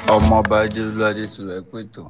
ọmọọba adéolú adétúlọ ẹ pètò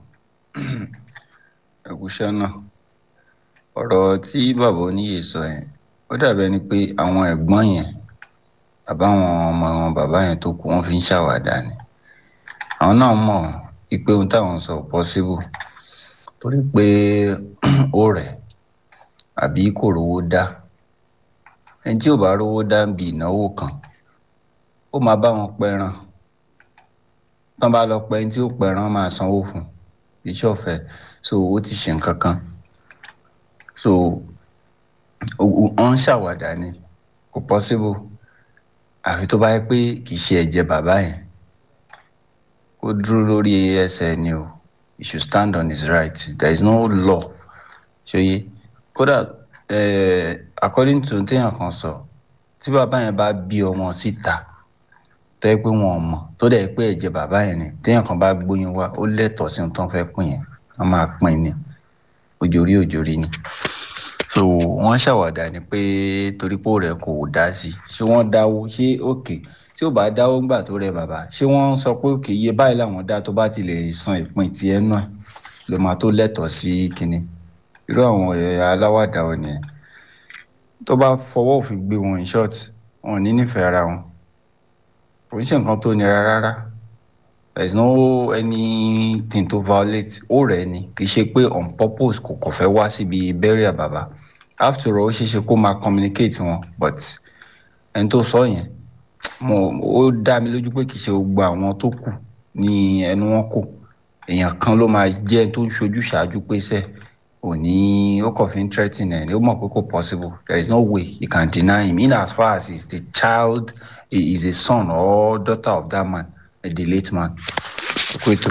ẹkúṣẹ́ náà ọ̀rọ̀ tí bàbá oníyè sọ yẹn ó dàbí ẹni pé àwọn ẹ̀gbọ́n yẹn bàbá àwọn ọmọ wọn bàbá yẹn tó kù wọ́n fi ń ṣàwàdà ni àwọn náà mọ̀ pé ohun táwọn sọ possible torí pé ó rẹ̀ àbí kò rówó dá ẹni tí ò bá rówó dá ń bi ìnáwó kan ó máa bá wọn pẹran tán bá lọ pẹ ẹni tí ó pẹran máa sanwó fún iṣẹ́ ọ̀fẹ́ so ó ti ṣe nǹkan kan so wọ́n ń ṣàwàdà ni kò possible àfi tó bá yẹ pé kì í ṣe ẹ̀jẹ̀ bàbá yẹn ó dúró lórí ẹsẹ̀ ni o he should stand on his right there is no law ṣòye kódà eh, according to téèyàn kan sọ tí bàbá yẹn bá bí ọmọ síta tẹ́ pé wọn ò mọ̀ tó dẹ̀ pé ẹ̀jẹ̀ bàbá yẹn ni téèyàn kan bá gbóyún wá ó lẹ́tọ̀ọ́ sí ohun tó ń fẹ́ pín yẹn wọ́n máa pín ni òjòrí òjòrí ni so wọ́n ṣàwàdà ni pé torí pé rẹ̀ kò dá sí ṣé wọ́n dáwó ṣé òkè tí ò bá dáwó ńgbà tó rẹ bàbá ṣé wọ́n sọ pé òkè iye báyìí làwọn dá tó bá ti lè san ìpín ti ẹnu ẹ̀ ló máa tó lẹ́tọ̀ọ́ sí kinní irú àwọn aláwàdà wọn nìyẹn tó bá fọwọ́ òfin gbé wọn in short wọn ò ní nífẹ̀ẹ́ ara wọn kò ń ṣe nǹkan tó nira rárá there is no anything to violate ó rẹ̀ ni kì í ṣe pé on purpose kò kò fẹ́ wá síbi burial bàbá after all ó ṣeé ṣe kó máa communicate wọn but ẹni tó sọ yẹn mo ó dá mi lójú pé kì í ṣe gbogbo àwọn tó kù ní ẹnu wọn kò èèyàn kan ló máa jẹ́ tó ń ṣojú ṣáájú pé sẹ́ òní ó kàn fi ń threaten ẹ̀ ó mọ̀ pé kò possible there is no way you can deny him in as far as he is the child he is a son or daughter of that man the late man kó ètò.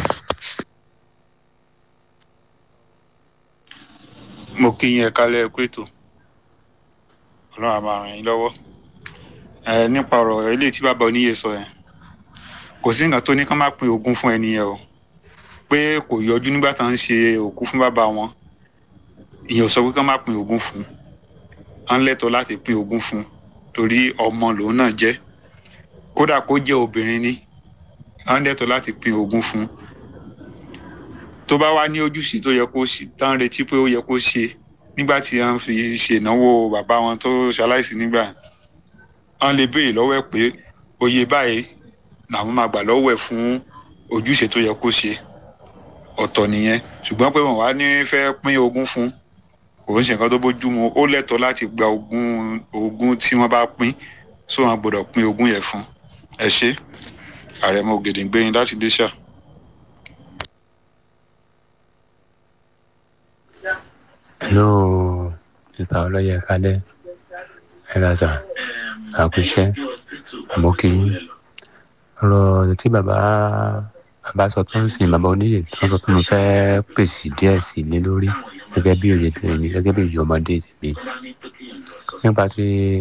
mo kí yín ẹ kálẹ̀ ẹ kú ètò ọlọ́run á máa ràn yín lọ́wọ́ ẹ nípa ọ̀rọ̀ eléyìí tí bàbá oníyè sọ yẹn kò sí nǹkan tó ní ká má pín ogún fún ẹni yẹn o pé kò yọjú nígbà tá à ń ṣe òkú fún bàbá wọn ìyẹn ò sọ pé ká má pín ogún fún à ń lẹ́tọ̀ọ́ láti pín ogún fún torí ọmọ lòun náà jẹ́ kódà kó jẹ́ obìnrin ni à ń lẹ́tọ̀ọ́ láti pín ogún fún tó bá wá ní ojúṣe tó yẹ kó ṣe tá à ń retí pé ó yẹ kó ṣe nígbà tí à ń fi ṣènáwó bàbá wọn tó ṣaláìsí nígbà à ń lè béèrè lọ́wọ́ ẹ̀ pé oyè báyìí làwọn máa gbà lọ́wọ́ ẹ̀ fún ojúṣe tó yẹ kó ṣe ọ̀tọ̀ nìyẹn ṣùgbọ́n pé wọ́n wá ní fẹ́ pín ogún fún kò ń ṣe nǹkan tó bójú mu ó lẹ́tọ̀ọ́ láti gba ogún ogún tí wọ́n bá pín sọ wọn gbọ́dọ̀ pín ogún yẹn fún ẹ ṣe àrẹ̀mọ ògèdèǹgbẹ̀yìn láti dé ṣáà. hello mr ọlọyẹ kalẹ ẹlẹsà àkúṣe àmọkì ọ̀rọ̀ tí bàbá bàbá sọ tó ń sìn bàbá oníyè tó ń sọ pé mo fẹ́ pèsè díẹ̀ sí i lé lórí gẹ́gẹ́ bí òye tèmi gẹ́gẹ́ bí òye ọmọdé tèmi nípa tí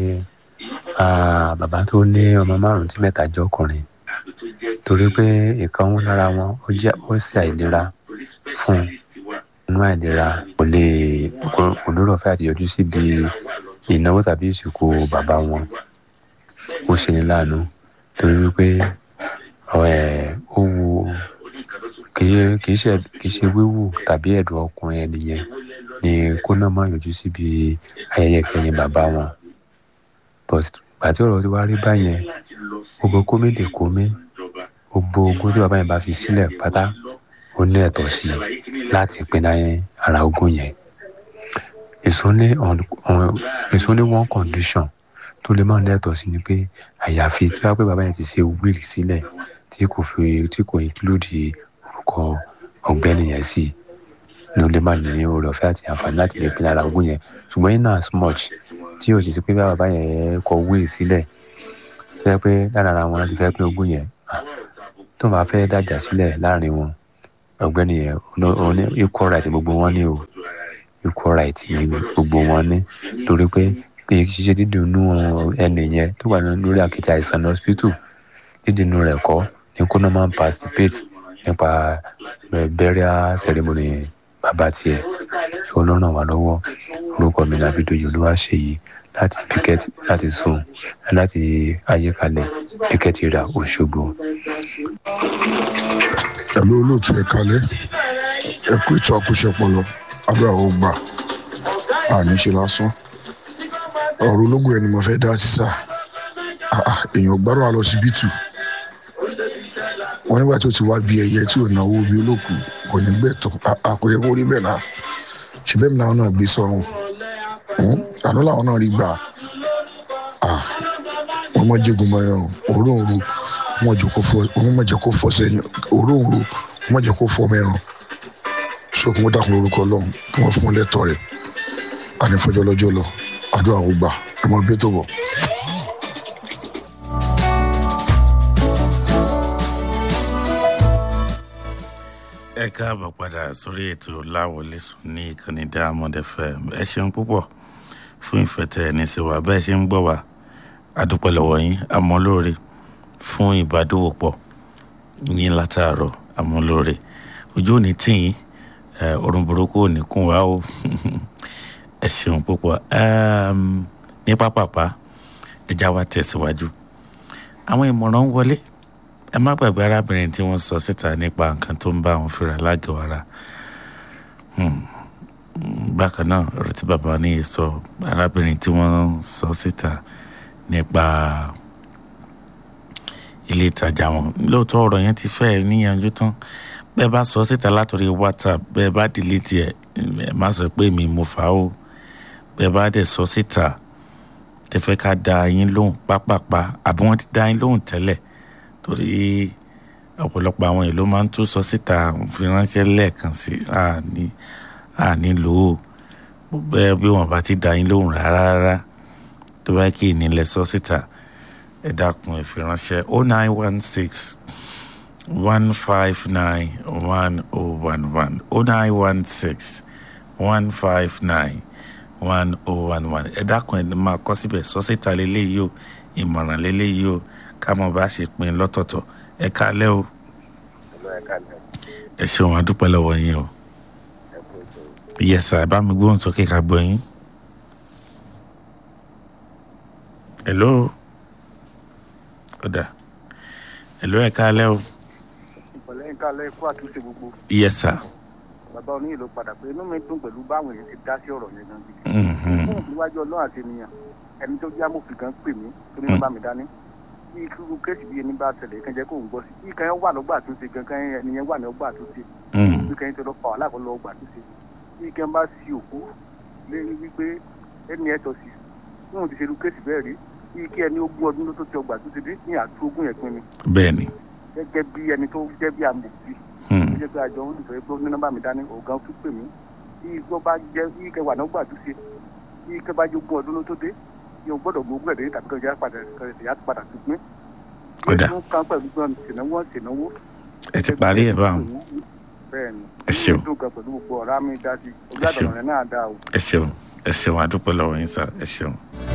bàbá tó ní ọmọ márùn-ún tí mẹ́ta jẹ́ ọkùnrin torí pé ìkan ń lára wọn ó jẹ́ ó sì àìlera fún un inú àìlera kò lè kò lóró ọ̀fẹ́ àti yọjú síbi ìnáwó tàbí ìsìnkú bàbá wọn ó ṣe ní láàánú torí wípé ó wu kìí ṣe kìí ṣe wíwù tàbí ẹ̀dùn ọkùnrin ẹni yẹn ni kó náà má yọjú síbi ayẹyẹ kẹyìn bàbá wọn but gbàtí ọ̀rọ̀ tí wàá rí báyẹn gbogbo kómi lè kómi gbogbo ogún tí bàbá yẹn bá fi sílẹ̀ pátá ó ní ẹ̀tọ́ sí i láti pinna ara ogún yẹn èso ní èso ní one condition tó lè máa ní ẹ̀tọ́ sí ni pé àyàfi tí wàá pé bàbá yẹn ti ṣe wíìlì sílẹ̀ tí kò fi tí kò include orúkọ ọ̀gbẹ́ni yẹn sí ni ó lè máa ní oore ọ̀fẹ́ àti àǹfààní láti lè pinna ara ogún yẹn ṣùgbọ́n in as much tí o sì ṣe pé bàbá yẹn kọ wíìlì sílẹ̀ tó yẹ pé lára ara wọn láti fẹ́ pín ogún yẹn tó máa fẹ́ dájà sílẹ̀ láàrin wọn ọ̀gbẹ́ni yẹn ní equal right gbogbo wọn ní o equal right ní gbogbo wọn ní torí pé pé ṣíṣe dídùnú ẹnì yẹn tó wà lórí àkìtì àìsàn ní hospital dídùnú rẹ̀ kọ́ ní kó náà máa ń participate nípa burial ceremony bàbá tiẹ̀ ṣé ló ràn wá lọ́wọ́ orúkọ mi ní abidoyi olúwaṣeyí láti picket láti sùn láti ayékalẹ̀ picket ra òṣogbo. pẹ̀lú olóòtú ẹ̀ kalẹ̀ ẹ kú ètò àkóṣepọ̀lọ àdúrà ó gbà àní ṣe lásán ọ̀rọ̀ ológun ẹni mo fẹ́ dá sí sá èèyàn gbárò àlọ́ síbítù wọn nígbà tó ti wá bí ẹyẹ tí ò náwó bí olóòkú kò ní gbẹ̀tọ̀ àkóyẹ kó rí bẹ́ẹ̀ náà ṣe bẹ́ẹ̀ mi náà náà gbé sọ́run àná làwọn náà rí gbà wọn mọ jẹgùn mọ ẹran òróǹro wọn mọ jẹ kó fọ sẹ́yìn òróǹro wọn mọ jẹ kó fọ mẹ́ràn so kí wọn dákun lórúkọ Ọlọ́run kí wọn fún un lẹ́tọ̀ọ́ rẹ̀ ànífọjọ lọ́jọ́ lọ àdúrà ó gbà ẹ mọ bí tó bọ. ẹ káàbọ̀ padà sórí ètò láwọlé sùn ní ìkànnì Diamond FM ẹ ṣeun púpọ̀ fún ìfẹ́ tẹ ẹni sí wa bẹ́ẹ̀ ṣe ń gbọ́ wa adúpẹ́ lọ́wọ́ yín àmọ́ lóore fún ìbádòwòpọ̀ yín látàárọ̀ àmọ́ lóore ojú ò ní tì yín orun burúkú ò ní kún wa o ẹ ṣeun púpọ̀ ní pápápá ẹja wa tẹ̀síwájú àwọn ìmọ̀ràn ń wọlé ẹ má gbàgbé arábìnrin tí wọ́n sọ síta nípa nǹkan tó ń bá wọn fìrà lágọ̀ọ́ ara bákan náà ọ̀rọ̀ tí bàbá ní sọ arábìnrin tí wọ́n sọ síta nípa ilé ìtajà wọn lóòótọ́ ọ̀rọ̀ yẹn ti fẹ́ẹ̀ níyanjú tán bẹ́ẹ̀ bá sọ síta látòrí whatsapp bẹ́ẹ̀ bá delete ẹ̀ ẹ̀ má sọ pé mi mo fà á o bẹ́ẹ̀ bá dẹ̀ sọ síta tẹ́fẹ́ ká da yín lóhùn pápápá àbí wọ́n ti da yín lóhùn tẹ́lẹ̀ torí ọ̀pọ̀lọpọ̀ àwọn èèyàn ló máa ń tún sọ síta fi ránṣẹ́ lẹ́ẹ̀kan sí àní àní lò ó bẹ́ẹ̀ bí wọ́n bá ti da yín lóhùn rárá rárá tó bá kí ìnílẹ̀ sọ síta ẹ dákun ẹ fi ránṣẹ́ o nine one six one five nine one oh one one o nine one six one five nine one oh one one ẹ dákun ẹ máa kọ síbẹ̀ sọ síta lélẹ́yìí o ìmọ̀ràn lélẹ́yìí o ká mọ̀ bá ṣe pín lọ́tọ̀ọ̀tọ̀ ẹ kálẹ́ o ẹ ṣeun adúpẹ́ lọ́wọ́ yín o yẹsà ẹ bá mi gbóhùn sókè ká gbọ́ yín. hello ọ̀dà hello ẹ kálẹ́ o. ìpọ̀lẹ́ ń kálẹ̀ kó àtúnṣe gbogbo. yẹsà. bàbá oníyè ló padà pé inú mi dùn pẹ̀lú báwọn èèyàn ti dá sí ọ̀rọ̀ yẹn gan gidi. fún ìwájú ọlọ́run àti ènìyàn ẹni tó jẹ́ amòfin kan pè mí torí ló bá mi dání bí irú kéèsì bíi ẹni bá tẹ̀lé kan jẹ́ kó ń gbọ́ sí bí kan wà lọ́gbà àtúnṣe kankan ẹni yẹn wà ní ọgbà àtúnṣe bí kan tó lọ fà wà láàkọ́ lọ ọgbà àtúnṣe bí kan bá sí òkú lé wípé ẹni ẹ̀ tọ́ sí fún ti ṣe irú kéèsì bẹ́ẹ̀ rí bí kí ẹni ogún ọdún ló tó ti ọgbà àtúnṣe dé ní àtú ogún yẹn pin ni. bẹ́ẹ̀ni. gẹ́gẹ́ bí ẹni tó jẹ́ bí amòfin tó jẹ́ bí àjọ olùfẹ́ pé ní nọ́mbà mi dání ọ̀gá tó pè mí bí igbó bá jẹ́ bí kẹwàá náà gbà àtúnṣe bí kẹ bá jẹ́ ogún ọdún ló tó dé yóò gbọ́dọ̀ gbogbo ẹ̀dẹ́ tàbí kọjá padà kọjá padà tó pín. kódà ó kàn pẹ̀lú gbọ́n ṣènáwó ṣènáwó. ẹ ti parí ẹ báwọn. bẹ́ẹ̀ni ẹ ṣeun. ó dùn kan pẹ̀lú gbogbo ọ̀rá mi dá sí ojú àdàlọ́ rẹ̀ náà dá o. ẹ ṣeun ẹ ṣeun àdúpẹ́ lọ́wọ́ yín sá ẹ ṣeun.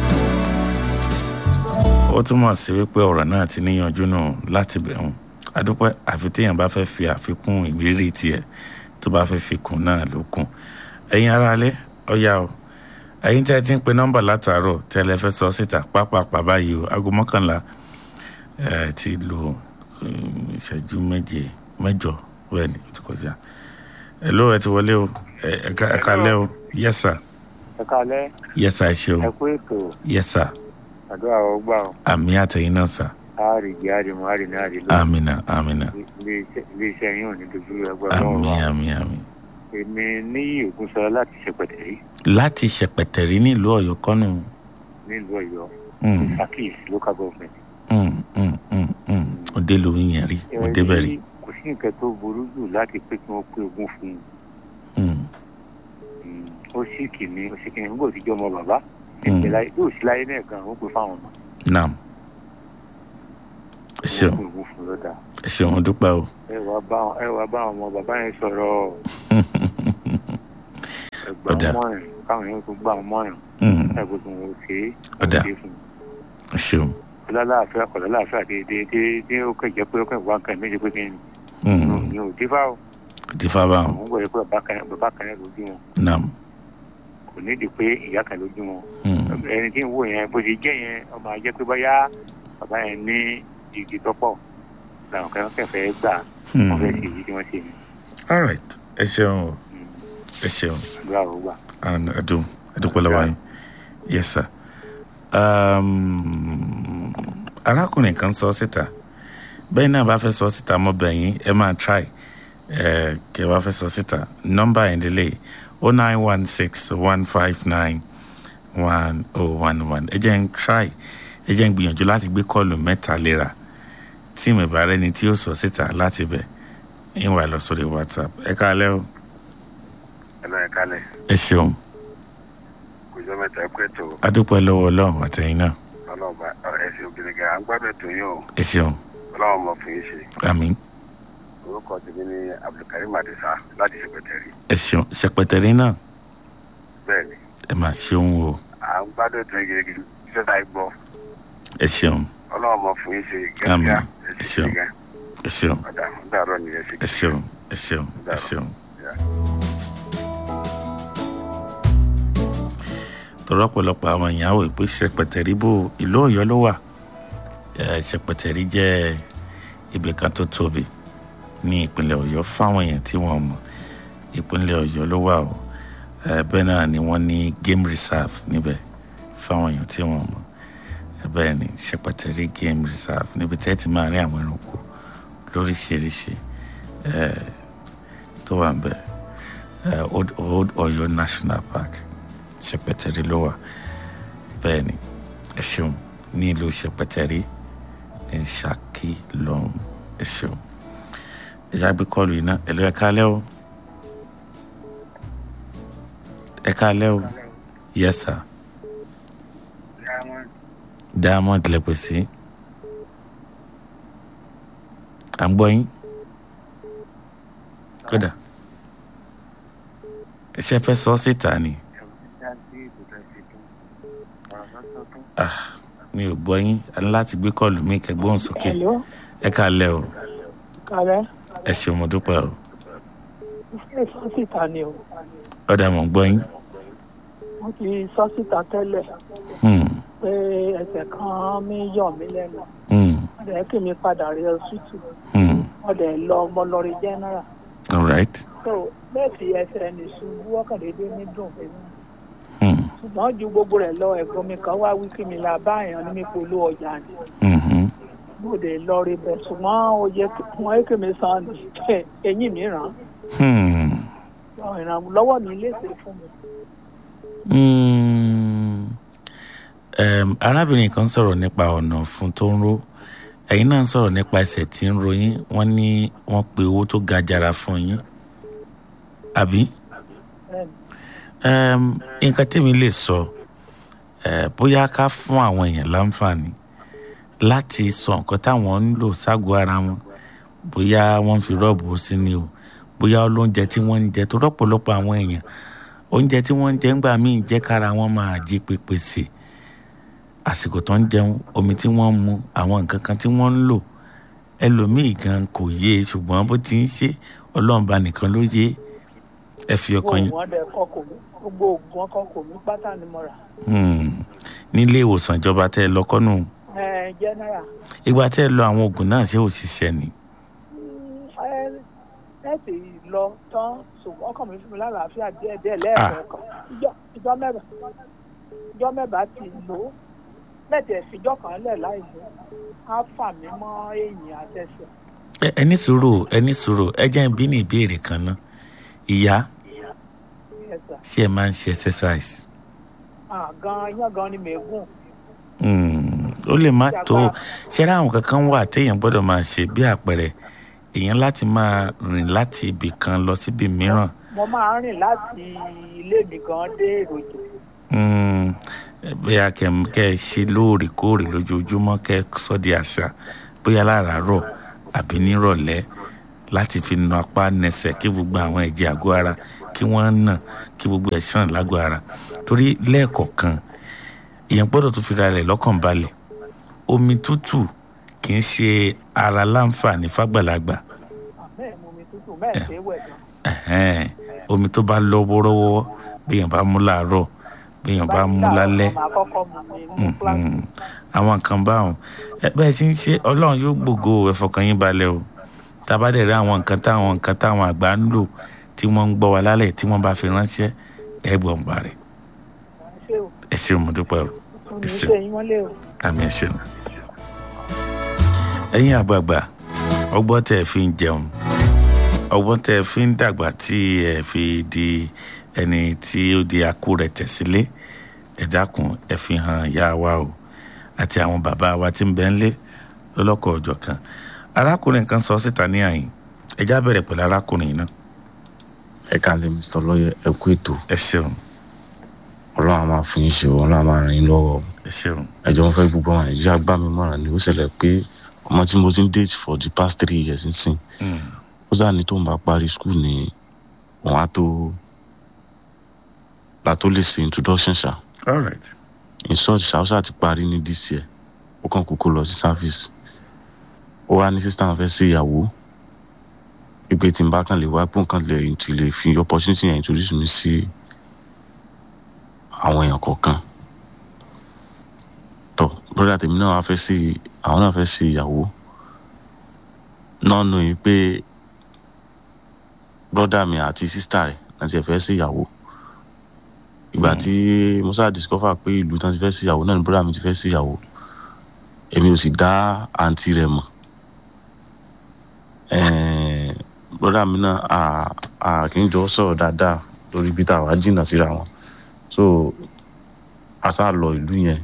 ó túmọ̀ sí wípé ọ̀rọ̀ náà ti níyanjú nù láti bẹ̀rùn àdúpẹ́ àfi téèyàn bá fẹ́ fi àfikún ìrírí tiẹ̀ tó bá fẹ́ fi kún náà ló kún ẹ̀yin aráalé ọ̀yá o ẹ̀yin tí ẹ ti ń pe nọ́mbà látàárọ̀ tí ẹ lè fẹ́ sọ síta pápápá báyìí o aago mọ́kànlá ẹ ti lo ìṣẹ́jú méje mẹ́jọ bẹ́ẹ̀ ni ó ti kọjá ẹ ló ẹ ti wọlé o ẹ kálẹ́ o yes sir ẹ kálẹ́ yes sir ẹ ṣe o ẹ kú ètò yes sir àdúrà ọ gbà ọ àmì àtẹ̀yìn náà sir àárìjì àrìmọ àrìnà àrìlọ àmìnà àmìnà ilé iṣẹ́ yín ò ní dojú ẹgbẹ́ àmì ọlọ́run àmì àmì. èmi ní ògùnsọ láti ṣèpẹtẹrí láti ṣẹpẹtẹrí nílùú Ọ̀yọ́ kọnù. nílùú Ọ̀yọ́ Mm, sakis local government. mm, mm, mm, mm. òde ló ń yẹn rí òde bẹ́ẹ̀ rí. kò sí nǹkan tó burú jù láti pé kí wọ́n pé ogún fún un Mm, Mm, ó sì kìíní ó sì kìíní nígbà tí jọmọ bàbá Mm. ìpè láyé yóò sí láyé náà gan ó pè fáwọn ọmọ naam ẹ ṣeun wọ́n pè ogún fún un lọ́dà ẹ ṣeun dúpẹ́ o. ẹ wá bá ẹ wá bá àwọn ọmọ bàbá yẹn sọ̀rọ̀ ẹgbà Ọ̀dà. mọ́rin káwọn yẹn kó gbà mọ́rin Mm, ẹgbẹ́ tó ń wọ́n ṣe é Ọ̀dà. ṣe fún un. ẹ ṣeun. ọlọ́láàfíà kọ̀ lọ́láàfíà déédéé dé ó kẹ̀jẹ́ pé ó kẹ̀ wá nǹkan méje pé kí ni Mm, ní ò dífá o kò tí fa báwọn àwọn gbọ́dọ̀ pé bàbá kan bàbá kan yẹn lójú wọn naam. kò nídìí pé ìyá kan lójú wọn Mm, ẹni tí ń wò yẹn bó ṣe jẹ́ yẹn ọmọ ajẹ́ pé bóyá bàbá yẹn ní igi tọ́pọ̀ làwọn kan kẹfẹ́ gbà Hmm. wọ́n fẹ́ ṣe èyí tí wọ́n ṣe ni all right ẹ ṣeun o ẹ ṣeun àdúrà ó gbà. and adum adúpẹ́ lọ́wọ́ yín yes sir um, arákùnrin kan sọ síta bẹ́ẹ̀ náà bá fẹ́ sọ síta mọ́ bẹ̀yìn ẹ máa try ẹ kẹ́ bá fẹ́ sọ síta nọ́mbà yẹn lélẹ̀ o nine one six one five nine one oh one one ẹ jẹ́ ń try ẹ jẹ́ ń gbìyànjú láti gbé kọ́ọ̀lù mẹ́ta léra tí mi bá rẹ́ni tí ó sọ síta láti bẹ̀ ń wà lọ sórí whatsapp ẹ káalẹ́ o ẹ lọ ẹ kálẹ̀ ẹ ṣeun kò jọ mẹ́ta ẹ pẹ́ tó adúpẹ́ lọ́wọ́ ọlọ́run àtẹ̀yìn náà ọlọ́ọ̀bà ẹ̀sìn obìnrin gan à ń gbádùn ètò yìí o ẹ ṣeun ọlọ́run mọ̀ fún yín ṣe àmín orúkọ tèmi ní abdulkarim adisa láti ṣèpẹtẹrì ẹ ṣeun ṣẹpẹtẹrí náà bẹ́ẹ̀ ni ẹ máa ṣeun o à ń gbádùn ètò yìí gidigidi iṣẹ́ tá a gbọ́ ẹ ṣeun ọlọ́run mọ̀ fún yín ṣe Àmín. gẹ́gẹ́ Ẹ ẹ ṣeun. ṣe gan ẹ ṣeun ọ̀dà ń dàrọ́ nìyẹn ṣe ẹ ṣeun ẹ ṣeun ẹ ṣeun. tọrọ ọ̀pọ̀lọpọ̀ àwọn èèyàn wò pé ṣẹpẹtẹrí bò ìlú Ọ̀yọ́ ló wà ẹ, ṣẹpẹtẹrí jẹ́ ibì kan tó tóbi ní ìpínlẹ̀ Ọ̀yọ́ fáwọn èèyàn tí wọ́n mọ̀ ìpínlẹ̀ Ọ̀yọ́ ló wà o ẹ, bẹ́ẹ̀ náà ni wọ́n ní game reserve níbẹ̀ fáwọn èèyàn tí wọ́n mọ̀ ẹ, bẹ́ẹ̀ ni ṣẹpẹtẹrí game reserve níbi tẹ́ ti máa rí àwọn ẹranko lóríṣiríṣi ẹ, tó wà ń bẹ̀ ẹ, Old Old Ọ̀yọ́ National Park ṣẹpẹtẹrí ló wà bẹ́ẹ̀ ni ẹ ṣeun ní ìlú ṣẹpẹtẹrí ní Ṣakí lọ́hùn ẹ ṣeun ẹ já gbé kọlù iná ẹ lọ ẹ kálẹ́ o ẹ kálẹ́ o yes sir diamond lẹ pè sí à ń gbọ́ yín kódà ẹ ṣe fẹ́ sọ síta ni. Ah, mi ò gbọ́ yín a ní láti gbé kọ́ọ̀lù mi kẹgbọ́n sókè Hello, ẹ káalẹ́ o kàrẹ́. ẹ ṣeun mo dúpẹ́ o Iṣẹ́ sọ́sìtà ni o. ọ̀dà mọ̀ ń gbọ́ yín Mo ti sọ́sìtà tẹ́lẹ̀ Hmm, pé ẹsẹ̀ kan mi yọ̀ mí lẹ́nu. hmm, Wọ́n dẹ̀ kí mi padà rí ọsítù. hmm. Wọ́n dẹ̀ lọ ọmọ lọ́rí jẹ́nẹ́rà. all right So bẹ́ẹ̀ fi ẹsẹ̀ ní ṣubú ọ̀kàndéédé ní dùn fún mi. Hmm, Ṣùgbọ́n ju gbogbo rẹ̀ lọ ẹ̀gbọ́n mi kan wá wí kí mi la bá èèyàn ní mi polú ọjà ni. mhm. Mo dẹ̀ lọ rí bẹ̀ ṣùgbọ́n ó yẹ kí wọ́n kí mi san eyín mi ràn. Hmm, Ìrànlọ́wọ́ mi léṣe fún mi. hmm. Em, arábìnrin kan sọ̀rọ̀ nípa ọ̀nà fún tó ń ró ẹ̀yin náà sọ̀rọ̀ nípa ẹsẹ̀ tí ń ro yín wọ́n ní wọ́n pe owó tó ga jara fún yín àbí Bẹ́ẹ̀ni. Em, nǹkan tèmi lè sọ eh, bóyá ká fún àwọn èèyàn láǹfààní láti sọ nǹkan táwọn ń lò ságọ́ ara wọn bóyá wọ́n fi rọ́ọ̀bù sí ni o bóyá olóúnjẹ tí wọ́n ń jẹ tó rọ́pọ̀lọpọ̀ àwọn èèyàn oúnjẹ tí wọ́n ń jẹ ńgbà míì jẹ́ kára wọn máa jí pépé sí àsìkò tó ń jẹun omi tí wọ́n ń mu àwọn nǹkan kan tí wọ́n ń lò ẹlòmíì gan kò yé e ṣùgbọ́n bó ti ń ṣe ọlọ́run bá nìkan ló yé ẹ fi ọkàn yín Gbogbo wọn dẹ̀ kọ́ kò mí. Gbogbo oògùn wọn kọ́ kò mí pátá ni mo rà. Hmm. nílé ìwòsàn ìjọba tẹ́ ẹ lọ kọ́nù Ẹ jẹ́nẹ́rà. ìgbà tẹ́ ẹ lọ àwọn oògùn náà ṣé ò ṣiṣẹ́ ni. ẹ ẹ sì lọ tán ṣùgbọ́n ọkàn mi fún mi lálàáfíà díẹ̀ díẹ̀ lẹ́ẹ̀kọ̀ọ̀kan Ìjọ- ìjọ mẹ́bàá ìjọ mẹ́bàá ti lò ó mẹ́tẹ̀ fìjọ kan lẹ̀ láì lò á fà mí mọ́ èyìn àtẹsẹ̀. ẹ ẹ ní sùúrù ẹ ní sùúrù ẹ jẹ́ n bí ní ìbéèrè kan ná ìyá ẹ̀sà ṣé ẹ máa ń ṣe exercise. gan iyán gan ni mẹ́gùn Hmm. ó lè má tó ṣé ra àwọn kankan wà téèyàn gbọ́dọ̀ máa ṣe bí àpẹẹrẹ èèyàn láti máa rìn láti ibì kan lọ síbi mìíràn. mo máa ń rìn láti ilé mi gan dé èròjò Hmm. bóyá kẹ kẹ ẹ ṣe lóòrèkóòrè lójoojúmọ́ kẹ ẹ sọ di àṣà bóyá láràárọ̀ àbí nírọ̀lẹ́ láti fi na apá nẹsẹ̀ kí gbogbo àwọn ẹ̀jẹ̀ àgọ́ ara kí wọ́n nà kí gbogbo ẹ̀ ṣàn lágọ̀ ara torí lẹ́ẹ̀kọ̀ọ̀kan èèyàn gbọ́dọ̀ tún fi ra rẹ̀ lọ́kàn balẹ̀ omi tútù kì í ṣe ara láǹfààní fàgbàlagbà bẹ́ẹ̀ mu mi tútù bẹ́ẹ̀ ṣe é wẹ̀ gan. Ẹ̀hẹ́n. omi tó bá lọ wọ́rọ́wọ́ béèyàn bá mú láàárọ̀ béèyàn bá mú lálẹ́ màá kọ́kọ́ mu mi ní kíláàsì. Mhm. àwọn kan báwọn ẹ bẹ́ẹ̀ sì ń ṣe ọlọ́run yóò gbògo ẹ̀fọ́kàn yín balẹ̀ o tábà dẹ̀ rí àwọn nǹkan táwọn nǹkan táwọn àgbà ń lò tí wọ́n ń gbọ́ wa lálẹ́ tí wọ́n bá fi ránṣẹ́ ẹ gbọ́n bá rẹ̀ ṣé o ẹ ṣeun mo dúpẹ́ o kò ní ẹ ṣeun ṣe yín mọ́lẹ̀ o. àmì ẹ ṣeun. ẹ̀yin àgbààgbà ọgbọ́n tẹ́ ẹ fi ń jẹun ọgbọ́n tẹ́ ẹ fi ń dàgbà tí ẹ fi di ẹni tí ó di akú rẹ̀ tẹ̀sílé ẹ dákun ẹ fi hàn ìyá wa o àti àwọn bàbá wa tí ń bẹ ń lé lọ́lọ́kọ̀ ọjọ́ kan arákùnrin kan sọ síta ní àyìn ẹjá bẹ̀rẹ̀ pẹ̀lú arákùnrin náà ẹ kálẹ̀ mr lọ́yẹ ẹ kú ètò ẹ ṣeun ọlọ́run á máa fún yín ṣe o ọlọ́run á máa ràn yín lọ́wọ́ o. ẹ ṣeun ẹjọ́ wọn fẹ́ gbogbo àwọn nàìjíríà gbá mi mọ̀ràn ni ó ṣẹlẹ̀ pé ọmọ tí mo ti ń date for the past three years nsìn Mm. ó sáà ní tó ń bá parí school ni òun á tó la tó lè ṣe introduction ṣá all right in short ṣá ó ṣáà ti parí ní this year ó kàn kúkú lọ sí service ó wá ní sísá wọn fẹ́ ṣe ìyàwó ìgbé tí n bá kàn lè wá pé nǹkan lè ti lè fi opportunity yẹn introduce mi sí àwọn èèyàn kọ̀ọ̀kan tọ broda tèmi náà wá fẹ́ sí àwọn náà fẹ́ sí ìyàwó náà nù yìí pé broda mi àti sista rẹ̀ náà ti fẹ́ sí ìyàwó ìgbà tí musa discover pé ìlú tán ti fẹ́ sí ìyàwó náà ni broda mi ti fẹ́ sí ìyàwó èmi ò sì dá àǹtí rẹ̀ mọ̀ ẹ̀ẹ́n broda mi náà à à kì í jọ sọ̀rọ̀ dáadáa lórí ibi tá a wá jìnnà síra wọn so a sá lọ ìlú yẹn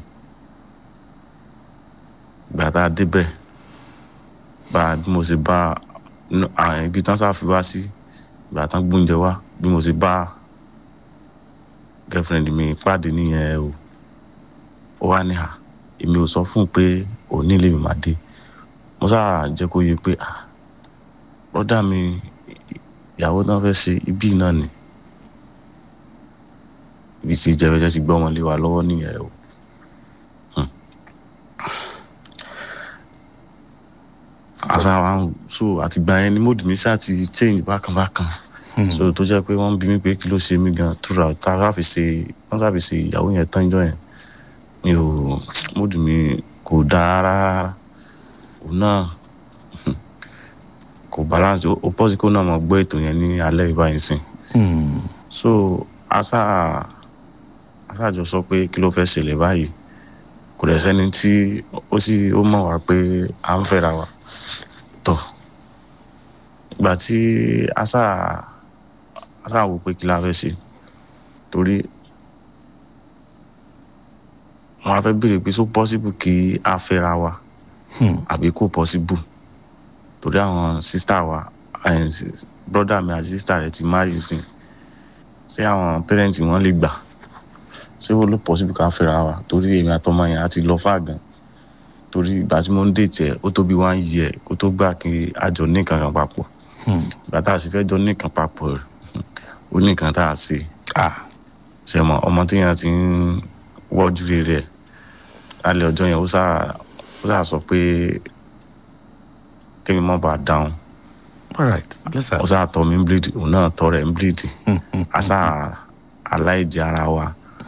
gbà tá a débẹ̀ bá a bí mo ṣe bá nú- à- ibi tán sá fi wá sí gbà tán gbóúnjẹ wá bí mo ṣe bá girlfriend mi pàdé nìyẹn o ó wá ní à èmi ò sọ fún un pé òní lè mi máa dé mo sáà jẹ́ kó yé pé à brọ́dà mi ìyàwó náà fẹ́ ṣe ibí náà ni ibi tí jẹ́fẹ́jẹ́ ti gbọ́ wọn lé wa lọ́wọ́ nìyẹn o. àṣà wa ń so àtìgbà yẹn ni mood mi ṣáà ti change bákan bákan so tó jẹ́ pé wọ́n ń bi mí pé kí ló ṣe mí gan tura tá a fi ṣe wọ́n sábì ṣe ìyàwó yẹn tán jọ yẹn mi ò mood mi kò dáa rárá òun náà kò balance ó ó pọ́sí kó náà mọ̀ gbọ́ ètò yẹn ní alẹ́ ìbáyìí sìn Mm. so asa asájọ sọ pé kí ló fẹ́ ṣẹlẹ̀ báyìí kò dẹ̀ sẹ́ni tí ó sì ó mọ̀ wá pé à ń fẹ́ra wa tọ̀ ìgbà tí asa asa wò pé kí la fẹ́ ṣe torí wọn á fẹ́ béèrè pé so possible kí a fẹ́ra wa Hmm. àbí kò possible torí àwọn sísítà wa eh, sis- brother mi àti sísítà rẹ̀ ti marry sí ṣé àwọn pẹ́rẹ́ǹtì wọn lè gbà ṣé ó ló possible ká fẹ́ra wa torí èmi àtọmọ yẹn á ti lọ fà gan torí ìgbà tí mo ń dètè ẹ̀ ó tó bí one year kó tó gbà kí a jọ ní nǹkan kan papọ̀ Hmm. ìgbà tá a sì fẹ́ jọ ní nǹkan papọ̀ rẹ̀ ó ní nǹkan tá a ṣe ah ṣe mọ ọmọ téèyàn ti ń wọ́jú rere ẹ̀ lálẹ́ ọjọ́ yẹn ó sáà ó sáà sọ pé kémi má bàa dáhùn all right bless her ó sáà tọ́ mi ń bleed òun náà tọ́ rẹ̀ ń bleed Hmm, hmm. àṣà aláìjẹ ara wa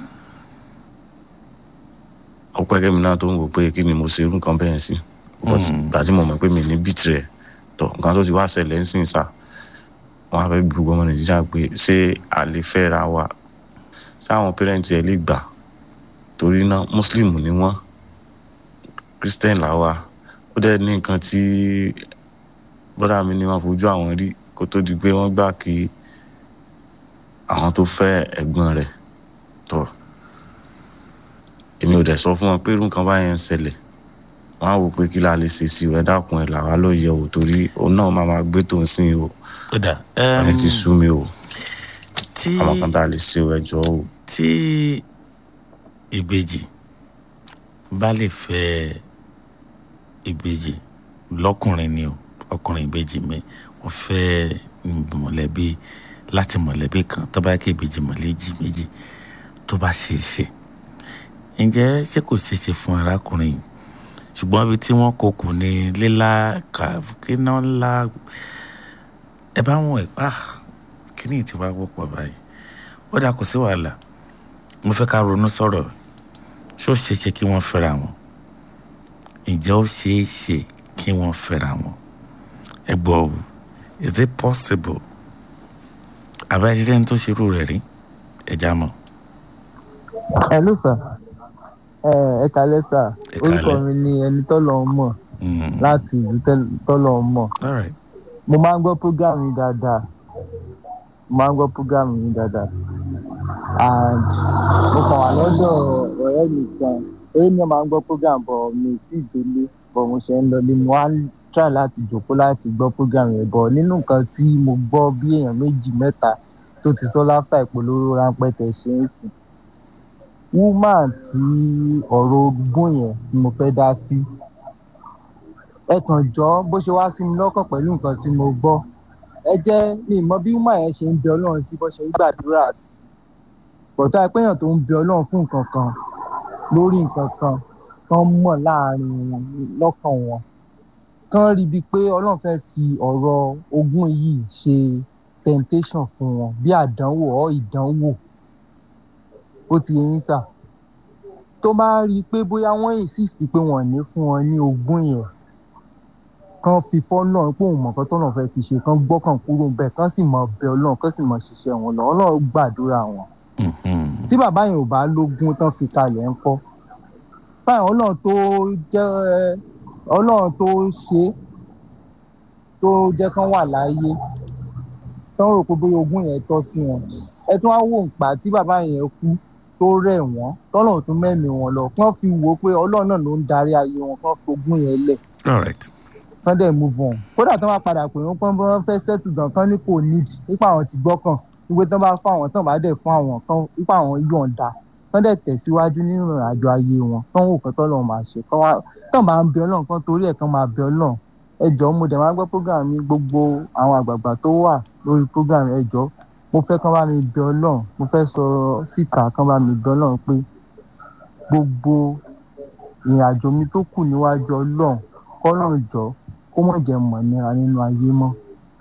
ó pẹ́ kémi náà tó ń wò pé kí ni mo ṣe irú nǹkan bẹ́ẹ̀ sí But Mm. ìgbà tí mo mọ̀ pé mi ní bìtì rẹ̀ tọ̀ nǹkan tó ti wá ṣẹlẹ̀ ń sìn sá wọn á fẹ́ bí gbogbo ọmọ nàìjíríà pé ṣé a lè fẹ́ ra wa sáwọn pẹ́rẹ́ǹtì ẹ̀ lè gbà torí náà muslim ni wọ́n christian làwa ó dẹ̀ ní nǹkan tí brọ́dà mi ní wọ́n fojú àwọn rí kó tó di pé wọ́n gbà kí àwọn tó fẹ́ ẹ̀gbọ́n rẹ̀ tọ̀ èmi ò dẹ̀ sọ fún wọn pé irú nǹkan báyẹn ń ṣẹlẹ̀ wọ́n á wò pé kí la lè ṣe sí ẹ dákun ẹ̀ làwa ló yẹ o torí òun náà máa máa gbé tó ń sìn o ó dà ẹ ti sú mi o tí àwọn kan tá a lè ṣe o ẹ jọ o. tí ìbejì bá lè fẹ́ ìbejì lọ́kùnrin ni o ọkùnrin ìbejì mi wọ́n fẹ́ mọ̀lẹ́bí láti mọ̀lẹ́bí kan tó bá yẹ kí ìbejì mọ̀lẹ́jì méjì tó bá ṣe é ṣe ǹjẹ́ ṣé kò ṣeé ṣe fún arákùnrin yìí ṣùgbọ́n ibi tí wọ́n kó kù ní lílá kàkínà ńlá ẹ bá wọn ẹ pa kíní tí wàá wọ́pọ̀ báyìí ó dà kò sí wàhálà mo fẹ́ ká ronú sọ̀rọ̀ ṣó ṣeé ṣe kí wọ́n fẹ́ra wọn ǹjẹ́ ó ṣeé ṣe kí wọ́n fẹ́ra wọn ẹ ẹ gbọ́ o is it possible àbájáde tó ṣerú rẹ̀ rí ẹja mọ́. hello sir ẹ ẹ kalẹ sir Ẹ káalẹ́. orúkọ mi ni ẹni tọ́lọ̀ ń mọ̀ Mm. láti ìlú tẹ́l- tọ́lọ̀ ń mọ̀ all right mo máa ń gbọ́ program yín dáadáa mo máa ń gbọ́ program yín dáadáa and mo kàn wà lọ́dọ̀ ọ̀rẹ́ mi kan eré mi máa ń gbọ́ program bọ̀ mi ì tí ì délé bọ̀ mo ṣe ń lọ ní mo wá ń try láti jòkó láti gbọ́ program yẹn bọ̀ nínú nǹkan tí mo gbọ́ bí èèyàn méjì mẹ́ta tó ti sọ láfta ìpolówó ráńpẹ́ tẹ̀ ṣe ń sìn woman tí ọ̀rọ̀ ogún yẹn ni mo fẹ́ dá sí ẹ kàn jọ bó ṣe wá sí mi lọ́kàn pẹ̀lú nǹkan tí mo gbọ́ ẹ jẹ́ mi ì mọ bí woman yẹn ṣe ń bẹ ọlọ́run sí bó ṣe ń gbàdúrà sí bọ̀tọ́ àìpéyàn tó ń bẹ ọlọ́run fún nǹkan kan lórí nǹkan kan tán mọ̀ láàrin wọn lọ́kàn wọn tán rí bíi pé ọlọ́run fẹ́ fi ọ̀rọ̀ ogún yìí ṣe temptation fún wọn bí àdánwò ọ́ ìdánwò ó ti yẹ yín sà tó bá rí i pé bóyá wọ́n insist pé wọ́n ò ní fún wọn ní ogún yẹn kán fi fọ́nà pé òun mọ̀ọ́kán tọ́nà fẹ́ fi ṣe kán gbọ́kàn kúrò bẹ́ẹ̀ kán sì mọ̀ bẹ ọlọ́run kán sì mọ̀ ṣiṣẹ́ wọn lọ ọlọ́run gbàdúrà wọn Mhm. tí bàbá yẹn ò bá lógún tán fi kalẹ̀ ń kọ́ báyìí ọlọ́run tó jẹ́ ọlọ́run tó ṣe é, tó jẹ́ kán wà láàyè tán rò pé bóyá ogún yẹn tọ́ sí wọn ẹ tún wá wò ń pa tí bàbá yẹn kú tó rẹ̀ wọ́n tọ́lọ́run tún mẹ́mí wọn lọ kán fi wò ó pé ọlọ́run náà ló ń darí ayé wọn kán fi ogún yẹn lẹ̀ all right kán dẹ̀ move on kódà tán bá padà pè wọ́n pọ́n bí wọ́n fẹ́ settle gan kán ní kò need nípa àwọn ti gbọ́kàn wípé tán bá fún àwọn tán bá dẹ̀ fún àwọn kan nípa àwọn yọ̀ǹda kán dẹ̀ tẹ̀síwájú nínú ìrìnàjò ayé wọn kán wò kán tọ́lọ́run máa ṣe kán wá tán máa ń bẹ ọlọ́run kán torí ẹ̀ kán máa bẹ ọlọ́run ẹ jọ̀ọ́ mo dẹ̀ máa ń gbọ́ program mi gbogbo àwọn àgbààgbà tó wà lórí program ẹ jọ̀ọ́ mo fẹ́ kán bá mi bẹ ọlọ́run mo fẹ́ sọ síta kán bá mi bẹ ọlọ́run pé gbogbo ìrìnàjò mi tó kù níwájú ọlọ́run kọ́lọ́run jọ̀ọ́ kó mọ̀ jẹ́ mọ̀ nira nínú ayé mọ́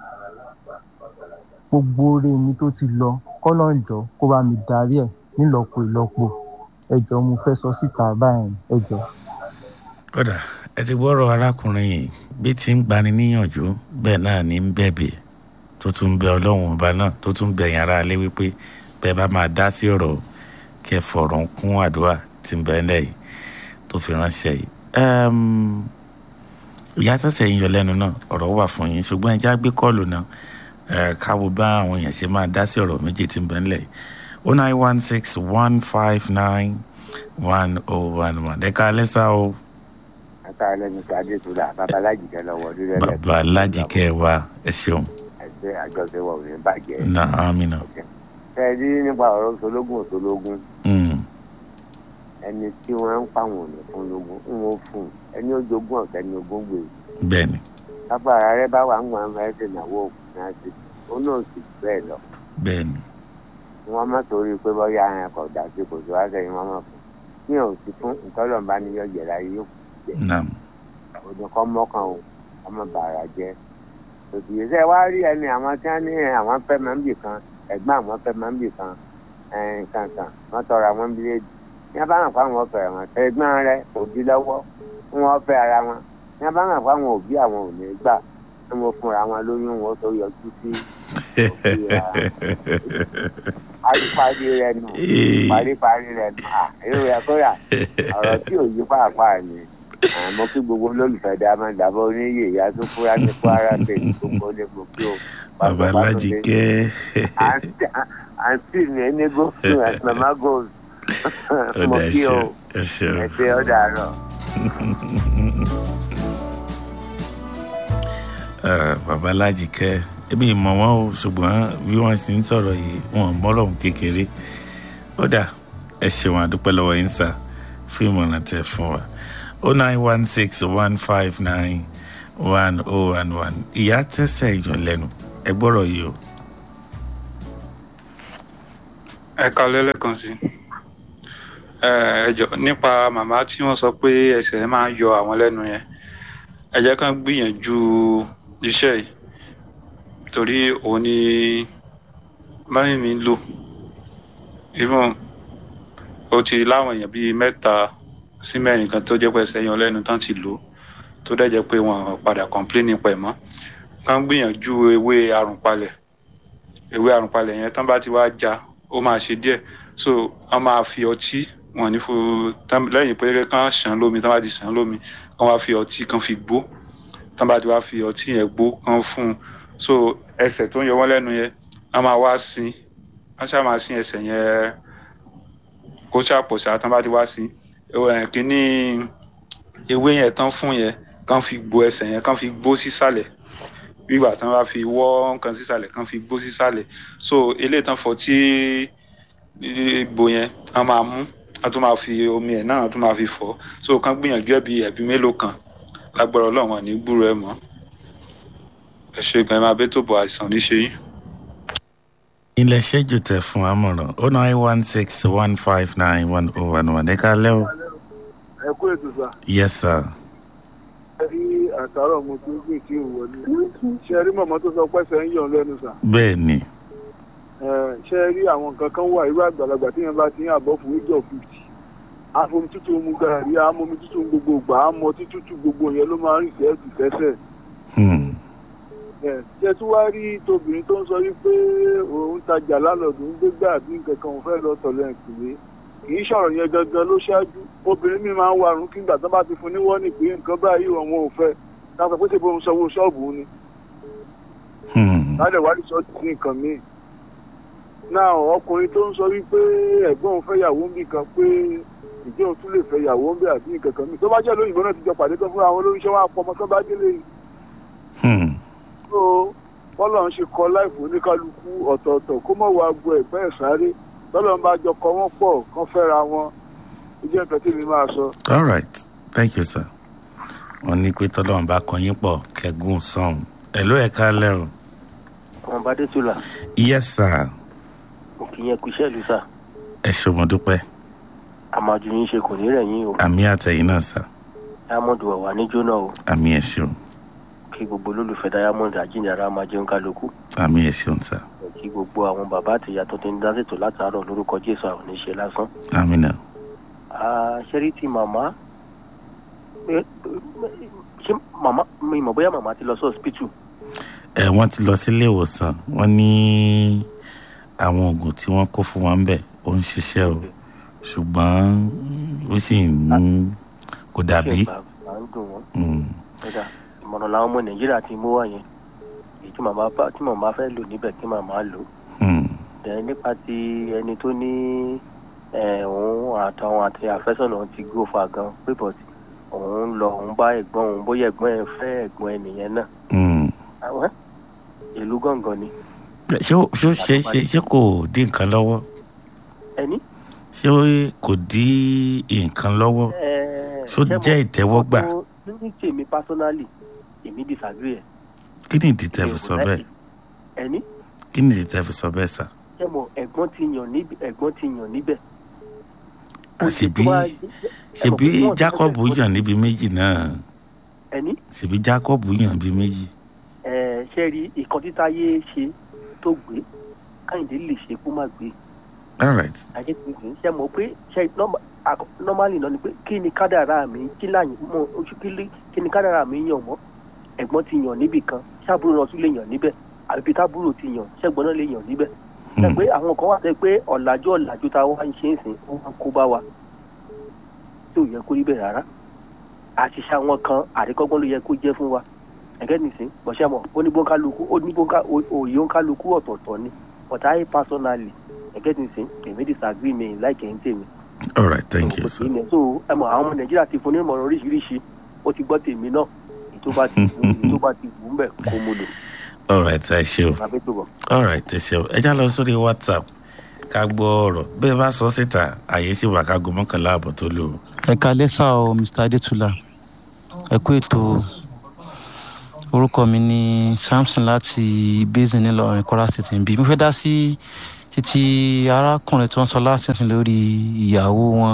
gbogbo oore mi tó ti lọ kọ́lọ́run jọ̀ọ́ kó bá mi darí ẹ̀ nílọ́po ìlọ́po ẹ jọ̀ọ́ mo fẹ́ sọ síta báyìí ẹ jọ̀ọ́. kódà ẹ ti gbọ́rọ̀ arákùnrin yìí bí ti ń gbani níyànjú bẹ́ẹ̀ náà ní ń bẹ̀bẹ̀ tó tún bẹ ọlọ́run ọba náà tó tún bẹ yàrá alẹ́ wípé bẹ́ẹ̀ bá máa dá sí ọ̀rọ̀ kí ẹ fọ̀rọ̀ ń kún àdúrà tí ń bẹ́ẹ̀ lẹ́yìn tó fi ránṣẹ́ yìí. Ẹm, ìyá tẹ̀sẹ̀ yín yọ lẹ́nu náà ọ̀rọ̀ wà fún yín ṣùgbọ́n ẹ já gbé kọ́ọ̀lù náà ẹ káwo bá àwọn èèyàn ṣe máa dá sí ọ̀rọ̀ méjì tí ń bẹ́ẹ̀ lẹ́yìn o nine one six one five nine one oh one one ẹ̀ka alẹ́sà o ata lẹnu tó adétúlà babaláji kẹ lọ́wọ́ lórí ẹlẹgbẹ́ bàbá alájìkẹ́ wa ẹ ṣeun ẹgbẹ́ àjọṣepọ̀ ò ní bàjẹ́. náà amina. ṣe é rí nípa ọ̀rọ̀ sológun òsológun Mm. ẹni tí wọ́n ń pàwọn òní fún lógún ń wọ́n fún un ẹni ó jogún ọ̀tẹ́ ni ogún gbé bẹ́ẹ̀ni lágbára rẹ bá wà ń wọn fẹ́ ṣe ìnáwó òkú náà sí ó náà sì bẹ́ẹ̀ lọ bẹ́ẹ̀ni wọ́n má torí pé bọ́yá ẹ̀ kọ̀ dà sí kò sí wá sẹ́yìn wọ́n má fún kí ẹ̀ ò sí fún ìtọ́lọ́mbá ni yọ jẹ̀rẹ̀ ayé yóò naam òní kọ́ mọ́kàn o ọmọ bàrà jẹ́ òtù yìí sẹ́ wá rí ẹni àwọn tí wọ́n ní àwọn fẹ́ máa ń bì kan ẹ̀gbọ́n àwọn fẹ́ máa ń bì kan kankan wọ́n tọrọ àwọn bíléèdì ní abá hàn fáwọn ọ̀fẹ́ wọn ẹ̀gbọ́n rẹ kò di lọ́wọ́ wọn fẹ́ ara wọn ní abá hàn fáwọn òbí àwọn ò ní gbà tí wọ́n fúnra wọn lóyún wọn tó yọjú sí paríparí rẹ nù paríparí rẹ nù à èrò rẹ kóyà ọ̀rọ̀ tí ò yí pàápàá ni àmọ́ kí gbogbo olólùfẹ́ dá máa dàbọ̀ oníyè ìyá tó fúra ní kwara state gbogbo ní gbogbo o. bàbá alájìkẹ́ àǹtí mi ẹni gómìnà àti màmá gold mo ọ̀dà kí o ẹ̀ṣẹ̀ ẹ̀ṣẹ̀ ẹ ṣe ọ̀dà àárọ̀. bàbá alájìkẹ́ ebi ìmọ̀ wọn o ṣùgbọ́n bí wọ́n sì ń sọ̀rọ̀ yìí wọn mọ́rọ̀ kékeré ọ̀dà ẹ ṣeun àdúpẹ́ lọ́wọ́ yín sá fún ìmọ̀ràn tẹ fún wa o nine one six one five nine one oh one one ìyá tẹ́sẹ̀ ìjọ lẹ́nu ẹ gbọ́rọ̀ yìí o. ẹ kalẹ́ lẹ́ẹ̀kan sí ẹ ẹ jọ nípa màmá tí wọ́n sọ pé ẹsẹ̀ máa ń yọ àwọn lẹ́nu yẹn ẹ jẹ́ kán gbìyànjú iṣẹ́ yìí torí òun ni mọ́mí mi ń lò even ó ti láwọn èèyàn bíi mẹ́ta sí mẹ́rin kan tó jẹ́ pé ẹsẹ̀ yan lẹ́nu tán ti lò ó tó dẹ̀ jẹ́ pé wọ́n padà complain nípa ẹ̀ mọ́ kán gbìyànjú ewé àrùnpalẹ̀ ewé àrùnpalẹ̀ yẹn tán bá ti wá já ó máa ṣe díẹ̀ so wọ́n máa fi ọtí wọn ní fún lẹ́yìn pé kán ṣàn lómi tán bá ti ṣàn lómi kán wá fi ọtí kán fi gbó tán bá ti wá fi ọtí yẹn gbó kán fún un so ẹsẹ̀ tó ń yọ wọ́n lẹ́nu yẹn wọ́n máa wá sin wọ́n ṣáà máa sin ẹsẹ̀ yẹn kó ṣàpọ̀ṣà tán bá ti wá sin kínní ewé yẹn tán fún yẹn kán fi gbó ẹsẹ̀ yẹn kán fi gbó sísàlẹ̀ gbígbà tán bá fi wọ́ nǹkan sísàlẹ̀ kán fi gbó sísàlẹ̀ so eléyìí tán fọ tí ìgbò yẹn wọ́n máa mú wọ́n tún máa fi omi ẹ̀ náà wọ́n tún máa fi fọ́ so kán gbìyànjú ẹ̀bí ẹ̀bí mélòó kan lágbára ọlọ́run wọn ní gbúrò ẹ̀ mọ́ ẹ ṣe gan ẹ máa bẹ́ tó bọ̀ àìsàn ní ṣe yín. ilẹ̀ ṣẹ́jú tẹ̀ fún amọ̀ràn oh nine one six one five nine one oh one one ẹ kálẹ́ o. ẹ kú ètò sá. yes sir. ẹ rí àtàrọ̀ mo tó gbé tí ò wọlé ṣe rí mọ̀mọ́ tó sọ pẹ́sẹ̀ ń yàn lẹ́nu sá. bẹ́ẹ̀ ni. ṣe rí àwọn nǹkan kan wà irú àgbàlagbà tí yẹn bá ti ń àbọ̀ fún age of fifty àfomi tútù mu gàrí àmomi tútù gbogbo gbà àmọ́ títútù gbogbo yẹn ló máa ń rìn sẹ́ẹ̀tì sẹ́sẹ̀ ṣe tí wàá rí tóbìnrin tó ń sọ wípé òun tajà lálọ́dún ń gbégbá àbí nǹkan kan òun fẹ́ lọ tọ̀lẹ̀ ìpìlẹ̀ kì í sọ̀rọ̀ yẹn gangan ló ṣáájú obìnrin mi máa ń warun kí gbà tó bá ti fún ní wọ́ọ̀nì pé nǹkan báyìí òun ò fẹ́ láti pé ṣe bóun sanwó ṣọ́ọ̀bù ni lálẹ́ wàá rí ṣọ́ọ̀tì sí nǹkan míì náà ọkùnrin tó ń sọ wípé ẹ̀gbọ́n òun fẹ́ yàwó ń bì kan pé ìjọ òun tún lè fẹ́ yàwó ń bì àbí nǹkan kan míì tó bá jẹ́ lóyìnbó náà ti jọ pàdé kan fún àwọn olóríṣẹ́ wọn àpọ̀ ọmọ tó bá délé yìí so bọ́lá ń ṣe kọ láìpẹ́ oníkálukú ọ̀tọ̀ọ̀tọ̀ kó mọ̀ wá gbọ́ ẹ̀gbẹ́ ẹ̀ sáré bọ́lá ń bá jọ kọ wọ́n pọ̀ kán fẹ́ra wọn ìjẹ́ nǹkan tí mi máa sọ. all right thank you sir wọn ní pé tọ́lọ́run bá kan yín pọ̀ kẹ́gùn sọ̀hún ẹ̀ ló ẹ̀ ká lẹ́ o. ọmọ bá dé tula. yes sir. mo kì í yẹn kú iṣẹ́ ìlú sà. ẹ ṣe mo dúpẹ́. àmàjù yín ṣe kò ní rẹ̀ yín o. àmì àtẹ̀yìn náà sà. diamond wà wà níjó náà o. àmì ẹ̀ ṣeun kí gbogbo olólùfẹ́ diamond àjíǹdàrà máa jẹun kálukú. àmì ẹ̀ ṣeun sà. kí gbogbo àwọn bàbá àti ìyá tó ti ń dá ṣètò látàárọ̀ lórúkọ jésù àwọn oníṣẹ́ lásán. àmì náà. ṣẹ́rí ti màmá ṣé màmá mi mọ̀ bóyá màmá ti lọ sí hospital. ẹ wọ́n ti lọ sílé ìwòsàn wọ́n ní àwọn oògùn tí wọ́n kó fún wọn ń bẹ̀ ó ń ṣiṣẹ́ o ṣùgbọ́n ó sì ń kò dàbí. à ń dùn wọ́n ìmọ̀ràn làwọn ọmọ nàìjíríà ti mú wá yẹn èyí tí màmá bá tí màmá fẹ́ lò níbẹ̀ kí màmá lò. ẹ nípa ti ẹni tó ní òun àtàwọn àti àfẹ́sọ̀nà ti gbó fa gan pé bọ̀ òun lọ òun bá ẹ̀gbọ́n òun bóyá ẹ̀gbọ́n ẹ̀ fẹ́ ẹ̀gbọ́n ẹnìyẹn náà. ìlú gángan ni. ṣé ṣé ṣe ṣe ṣé kò dín nǹkan lọ́wọ́. ẹni. ṣé kò dín nǹkan lọ́wọ́. ṣó jẹ́ ìtẹ́wọ́gbà. ní tèmi personally èmi disagree ẹ. kí ni ìdí tẹ́ fi sọ bẹ́ẹ̀. ẹni. kí ni ìdí tẹ́ fi sọ bẹ́ẹ̀ sà. ṣé mo ẹ̀gbọ́n ti yàn níbẹ̀ ẹ̀gbọ́n ti yàn níbẹ̀. àṣebí ṣebí jacob yàn níbi méjì náà. ẹni. ṣebí jacob yàn níbi méjì. ẹ ṣe rí ìkan títa yé ṣe tó gbé káyìndé lè ṣe kó má gbé. all right. àjẹsìn ṣe mọ̀ pé ṣe normally náà ni pé kí ni kádàrá mi kí láyìn mọ oṣù kí ni kádàrá mi yàn mọ́ ẹ̀gbọ́n ti yàn níbì kan ṣáàbùrò náà tún lè yàn níbẹ̀ àbí tábùrò ti yàn ṣẹ́gbọ́n náà lè yàn níbẹ̀ ṣe pé àwọn kan wà sẹ́ pé ọ̀làjú ọ̀làjú tá a wá ń ṣe é sìn ó máa kó bá wa tí ò yẹ kó rí bẹ́ẹ̀ rárá àṣìṣe àwọn kan àríkọ́gbọ́n ló yẹ kó jẹ́ fún wa ẹ̀gẹ́ nìsín bọ̀ṣẹ́ mọ̀ ó ní bóńkálukú ó ní bóńká òye òǹkálukú ọ̀tọ̀ọ̀tọ̀ ni but I personally ẹ̀gẹ́ nìsín èmi disagree mi láìkẹ́ ń tèmi all right thank you sir. so ẹ mọ àwọn ọmọ nàìjíríà ti fún ní ìmọ̀ràn oríṣiríṣi ó ti gbọ́ tèmi náà tó bá ti wù ú tó bá ti wù ú mbẹ̀ kó mo lò. all right ẹ ṣe o all right ẹ ṣe o ẹ já lọ sórí whatsapp ká gbọ́ ọ̀rọ̀ bẹ́ẹ̀ bá sọ síta àyè sì wà ká go mọ́kànlá àbọ̀ tó lò. ẹ kalẹ́ sá o mr adétúlá ẹ kú ètò orúkọ mi ní samson láti basin nílọrin kwara state nbí mo fẹ́ dá sí títí arákùnrin tó ń sọ lásìsìn lórí ìyàwó wọn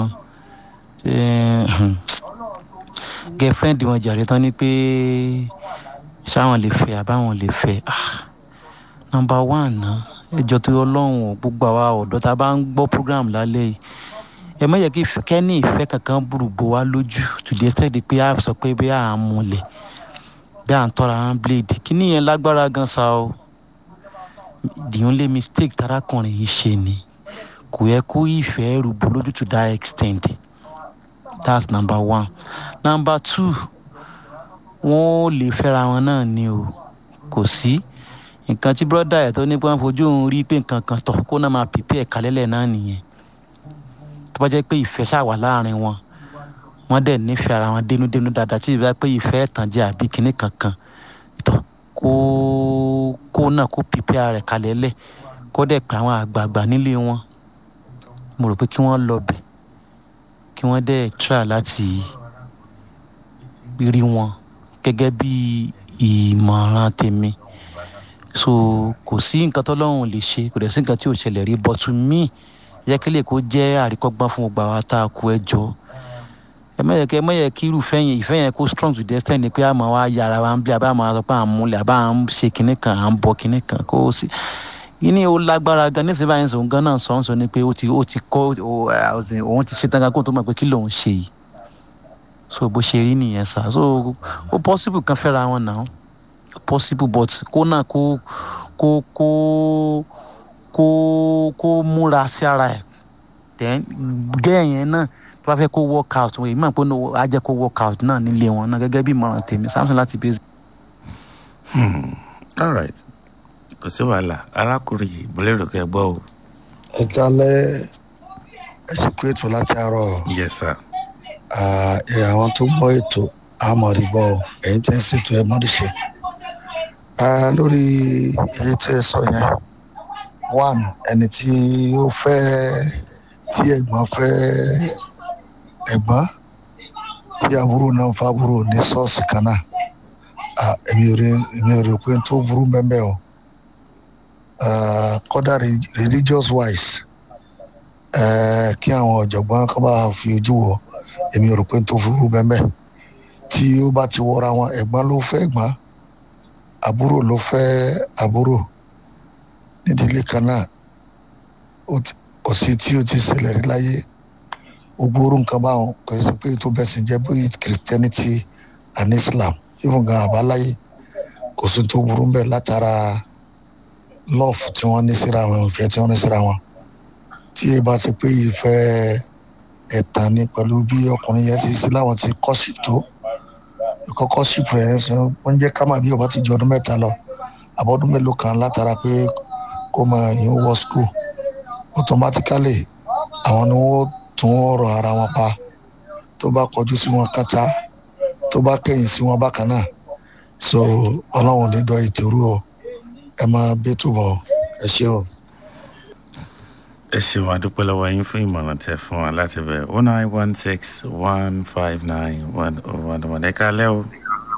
girlfriend wọn jàre tán ni pé ṣáwọn lè fẹ́ àbáwọn lè fẹ́ number one náà ẹjọ́ tó ọlọ́run gbogbo àwa ọ̀dọ́ tá a bá ń gbọ́ program lálẹ́ yìí ẹ má yẹ kí kẹ́ni ìfẹ́ kankan burú bò wá lójú to the extent pé a sọ pé bí a múlẹ̀ bí à ń tọ́ra wọn blade kíní yẹn lágbára gan sa o the only mistake tarakùnrin yìí ṣe ni kò yẹ kó ìfẹ́ rúbọ lójú to that extent that's number one number two wọ́n lè fẹ́ra wọn náà ni o kò sí nǹkan tí brọ́dà ẹ̀ tó ní pé wọ́n fojú òun rí pé nǹkan kan tọ̀ kó náà máa pèpè ẹ̀ka lẹ́lẹ̀ náà nìyẹn tó bá jẹ́ pé ìfẹ́ ṣáà wà láàrin wọn wọ́n dẹ̀ nífẹ̀ẹ́ ara wọn dénúdénú dáadáa tí ìbá pé ìfẹ́ ẹ̀tàn jẹ́ àbí kinní kankan tọ̀ kó kó náà kó pèpè ara rẹ̀ kalẹ̀ lẹ̀ kó dẹ̀ pé àwọn àgbààgbà nílé wọn mo rò pé kí wọ́n lọ bẹ̀ kí wọ́n dẹ̀ try láti rí wọn gẹ́gẹ́ bí ìmọ̀ràn tèmi so kò sí nǹkan tọ́lọ́run lè ṣe kò dẹ̀ sí nǹkan tí ò ṣẹlẹ̀ rí but to me yẹ kí lè kó jẹ́ àríkọ́gbọ́n fún gbogbo àwọn tá a kú ẹ jọ ẹ mẹ́yẹ kí ẹ mẹ́yẹ kí irúfẹ́ yẹn ìfẹ́ yẹn kó strong to the extent ni pé àmọ́ wa yára wa ń bí abá máa sọ pé à ń múlẹ̀ àbá à ń ṣe kinní kan à ń bọ kinní kan kó o sí yìí ó lágbára gan nísìnyí báyìí sọ gan náà sọ ń sọ ni pé ó ti ó ti kọ́ òun ti ṣe tán gan kó tó mọ̀ pé kí lòun ṣe yìí so bó ṣe rí nìyẹn sá so ó possible kan fẹ́ra wọn náà possible but kó náà kó kó kó kó kó múra sí ara ẹ̀ then gẹ́ẹ̀ yẹn náà tó bá fẹ́ kó work out èyí máa ń pé á jẹ́ kó work out náà nílé wọn náà gẹ́gẹ́ bí ìmọ̀ràn tèmi samson láti bẹ́ẹ̀. all right kò sí wàhálà arákùnrin yìí mo lérò kẹ́ ẹ gbọ́ o. ẹ kálẹ̀ ẹ sì kú ètò láti àárọ̀. yes sir. àwọn tó gbọ́ ètò àmọ̀rìbọ̀ ẹ̀yin tẹ́ ń ṣètò ẹ̀ mọ́rìṣẹ́ lórí èyí tẹ́ ẹ sọ yẹn one ẹni tí ó fẹ́ tí ẹ̀gbọ́n fẹ́ ẹ̀gbọ́n tí àbúrò náà ń fa àbúrò ní ṣọ́ọ̀ṣì kan náà èmi ò rí èmi ò rí pé tó burú bẹ́ẹ̀ o kọ́dà religious wise kí àwọn ọ̀jọ̀gbọ́n kọ́ bá fi ojú wọ èmi ò rò pé tó burú bẹ́ẹ̀ tí ó bá ti wọra wọn ẹ̀gbọ́n ló fẹ́ ẹ̀gbọ́n àbúrò ló fẹ́ àbúrò nídìílé kan náà kò sí tí ó ti ṣẹlẹ̀ rí láyé gbogbo orú nǹkan báwọn kò sí pé tó bẹ̀sìn jẹ́ bóyá christianity and islam even gan àbáláyé kò sí tó burú bẹ́ẹ̀ látara love tí wọ́n ní síra wọn ìfẹ́ tí wọ́n ní síra wọn tí ẹ bá ti pé ìfẹ́ ẹ̀tàn ni pẹ̀lú bí ọkùnrin yẹn ti sí láwọn ti kọ́ṣìp tó ìkọ́ kọ́ṣìp rẹ̀ wọ́n jẹ́ kámà bí ọba ti ju ọdún mẹ́ta lọ àbọ̀dún mélòó kan látara pé kó máa yín wọ school automatically àwọn ni wọ́n tún ọ̀rọ̀ ara wọn pa tó bá kọjú sí wọn kátá tó bá kẹ̀yìn sí wọn bákan náà so ọlọ́run ní dọ́ ìtẹ̀rù o ẹ máa bí túbọ̀ ẹ ṣé o. ẹ ṣeun àdúpẹ́ lọ́wọ́ yín fún ìmọ̀ràn tẹ fún wa láti bẹ̀ one nine one six one five nine one oh one one ẹ káalẹ́ o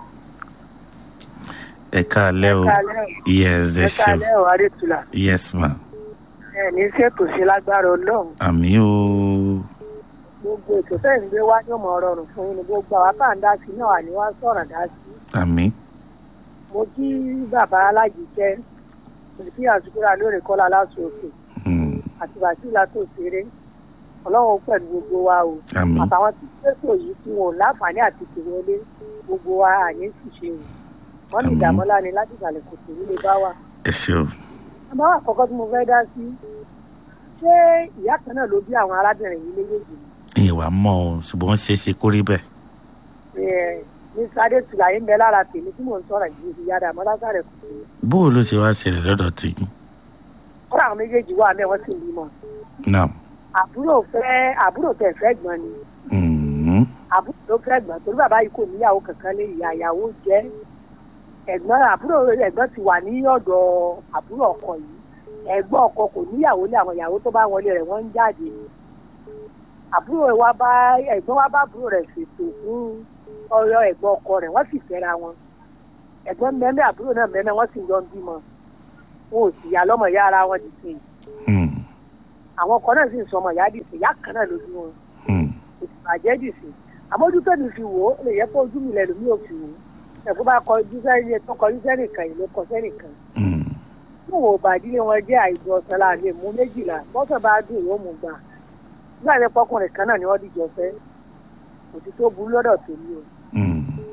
ẹ káalẹ́ o yes ẹ ẹ ṣeun káalẹ́ o adétúlà yes ma ẹ ní ṣètò sí lágbára ọlọ́run àmì o gbogbo ètò tẹ̀ ń gbé wá ní ọmọ rọrùn fún yín ni gbogbo àwa tá à ń dá sí náà wà ní wá sọ̀rọ̀ dá sí àmì mo kí bàbá alájíjẹ́ mo kí àsukúrà lórí kọ́lá aláṣọ òkè àti bàtìlá tó ṣeré ọlọ́run pẹ̀lú gbogbo wa o Àmín. àtàwọn tí ṣètò yìí tí wọn ò láǹfààní àti tìwọlé gbogbo wa àní ṣìṣe o wọn ní Àmín. ìdààmú ńlá ni láti ìsàlẹ̀ kò sí nílé bá wa. ẹ ṣeun àmọ́ àkọ́kọ́ tí mo fẹ́ dá sí ṣé ìyá kan náà ló bí àwọn arábìnrin yìí méjèèjì ìyẹn wàá mọ o ṣùgbọ́n ó ṣeé ṣe kó rí bẹ́ẹ̀ ẹ ní sáré tùlà yín bẹ lára tèmi tí mò ń sọ̀rọ̀ yìí ìyá dàmọ́ lásàrẹ̀ kù sí. bó o ló ṣe wá ṣẹlẹ̀ lọ́dọ̀ tí kọ́ra àwọn méjèèjì wà mẹ́ wọ́n sì ń bímọ. náà àbúrò fẹ́ àbúrò tẹ̀ fẹ́ gbọ́n ni mhm, àbúrò ló fẹ́ gbọ́n torí bàbá yìí kò níyàwó kankan lé ìyá ìyàwó jẹ́ ẹ̀gbọ́n àbúrò ẹ̀gbọ́n ti wà ní ọ̀dọ̀ àbúrò ọkọ yìí ẹ̀gbọ́n ọkọ kò níyàwó lé àwọn ìyàwó tó bá wọlé rẹ̀ wọ́n ń jáde àbúrò wa bá ẹ̀gbọ́n wa bá àbúrò rẹ̀ ṣètò fún ọyọ ẹ̀gbọ́n ọkọ rẹ̀ wọ́n sì fẹ́ra wọn ẹ̀gbọ́n mẹ́mẹ́ àbúrò náà mẹ́mẹ́ wọ́n sì yọ ń bímọ wọn ò sì yà lọ́mọ ìyá ara wọn dìde àwọn ọkọ náà sì ń sọmọ ìyá dìde ìyá kan náà ló bí wọn ìbàjẹ́ dìde àmójútó mi fi wò ó lè yẹ kó ojú mi lẹ̀ lómi ò fi wò ó ẹ̀fọ́ bá kọjú sẹ́yìn tó kọjú sẹ́nìkan yìí ló kọ sẹ́nìkan fún òun bàdílé wọn jẹ́ àìjọ ọ̀sán láàrin mú méjìlá bọ́sẹ̀ bá dùn yóò mú gbà nígbà tí pọkùnrin kan náà ni wọ́n dìjọ fẹ́ òtí tó burú lọ́dọ̀ tó ní o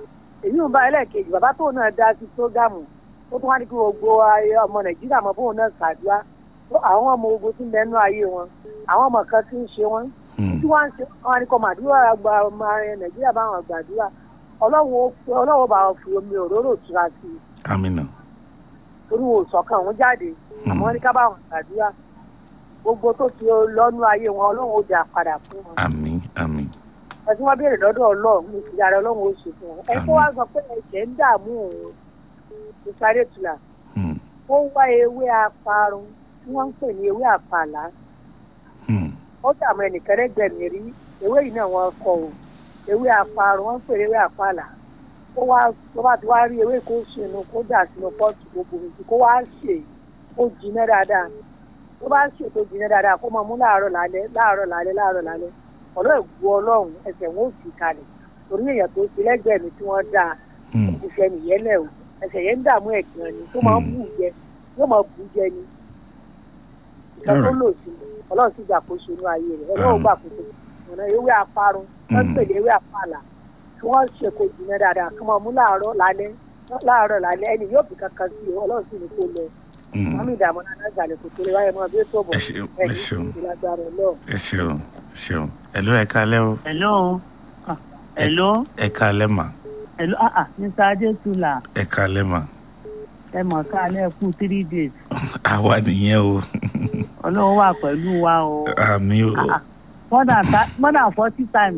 èyí ń bá ẹlẹ́ẹ̀kejì bàbá tóun náà dá sí prógámù ó tún wá ní kí gbogbo ayé ọmọ nàìjíríà mọ bóun náà ṣàdúrà ó àwọn ọmọ ogun tí ń bẹnu ayé wọn àwọn ọmọ kan tí ń ṣe wọn tí wọ́n ń ṣe wọn ni kò màdúrà gba ọmọ nàìjíríà báwọn gbàdúrà ọlọ́wọ́ bá wọn fi omi òróró tura sí i amina torí wo sọ̀kan òun jáde àmọ́ ní ká bá wọn gbàdúrà gbogbo tó ti lọ́nu ayé wọn ọlọ́run ó dà padà fún wọn àmín àmín ẹ tí wọ́n béèrè lọ́dọ̀ ọlọ́run ní ìsìlẹ̀ ààrẹ ọlọ́run ó ṣe fún wọn ẹ tó wá sọ pé ẹ̀jẹ̀ ń dààmú òun ìsáré tula ó wá ewé aparun tí wọ́n ń pè ní ewé àpàlà ó dààmú ẹnìkan lẹ́gbẹ̀ẹ́ rí ewé yìí náà wọ́n kọ o ewé aparun wọ́n ń pè ní ewé àpàlà ó wá tó bá ti wá rí ewé kó sínú kó dà sínú pọ́ọ̀tù gbogbo mi kó wá ṣe kó jiná dáadáa tó bá ṣe tó jiná dáadáa kó máa mú láàárọ̀ lálẹ́ láàárọ̀ lálẹ́ láàárọ̀ lálẹ́ ọ̀rọ̀ ìgbó ọlọ́run ẹsẹ̀ wọn ò sì kalẹ̀ torí èèyàn tó ti lẹ́gbẹ̀ẹ́ mi tí wọ́n dáa ìfẹ́ nìyẹn lẹ̀ o ẹsẹ̀ yẹn ń dààmú ẹ̀gbọ́n ni tó máa ń bù jẹ yóò máa bù jẹ ni ìkan tó lò sí ọlọ́run sì gbàkóso inú ayé rẹ̀ ọlọ́run gbàkóso ọ̀nà ewé aparun wọ́n ń pèlè ewé apàlà kí wọ́n ṣe kó jìnnà dáadáa kí wọ́n mú láàárọ̀ lálẹ́ láàárọ̀ lálẹ́ ẹni yóò fi kankan sí i ọlọ́run sì ní kó lọ mọ́mí ìdààmú náà gbàlẹ̀ kò tó lè wáyé mọ́ bí ó tó bọ̀ ẹni ìlàgbára ọlọ́run. ẹ ṣeun ẹ ṣeun ẹ̀ló ẹ kálẹ́ o. ẹ̀ló ẹ̀ló. ẹ kálẹ́ mà. ẹ̀ló ah ah mr adétúlà. ẹ kálẹ́ mà. ẹ mọ̀ kálẹ̀ kú three days. àwa nìyẹn o. ọlọ́run wà pẹ̀lú wa o. àmì o. more than more than forty times.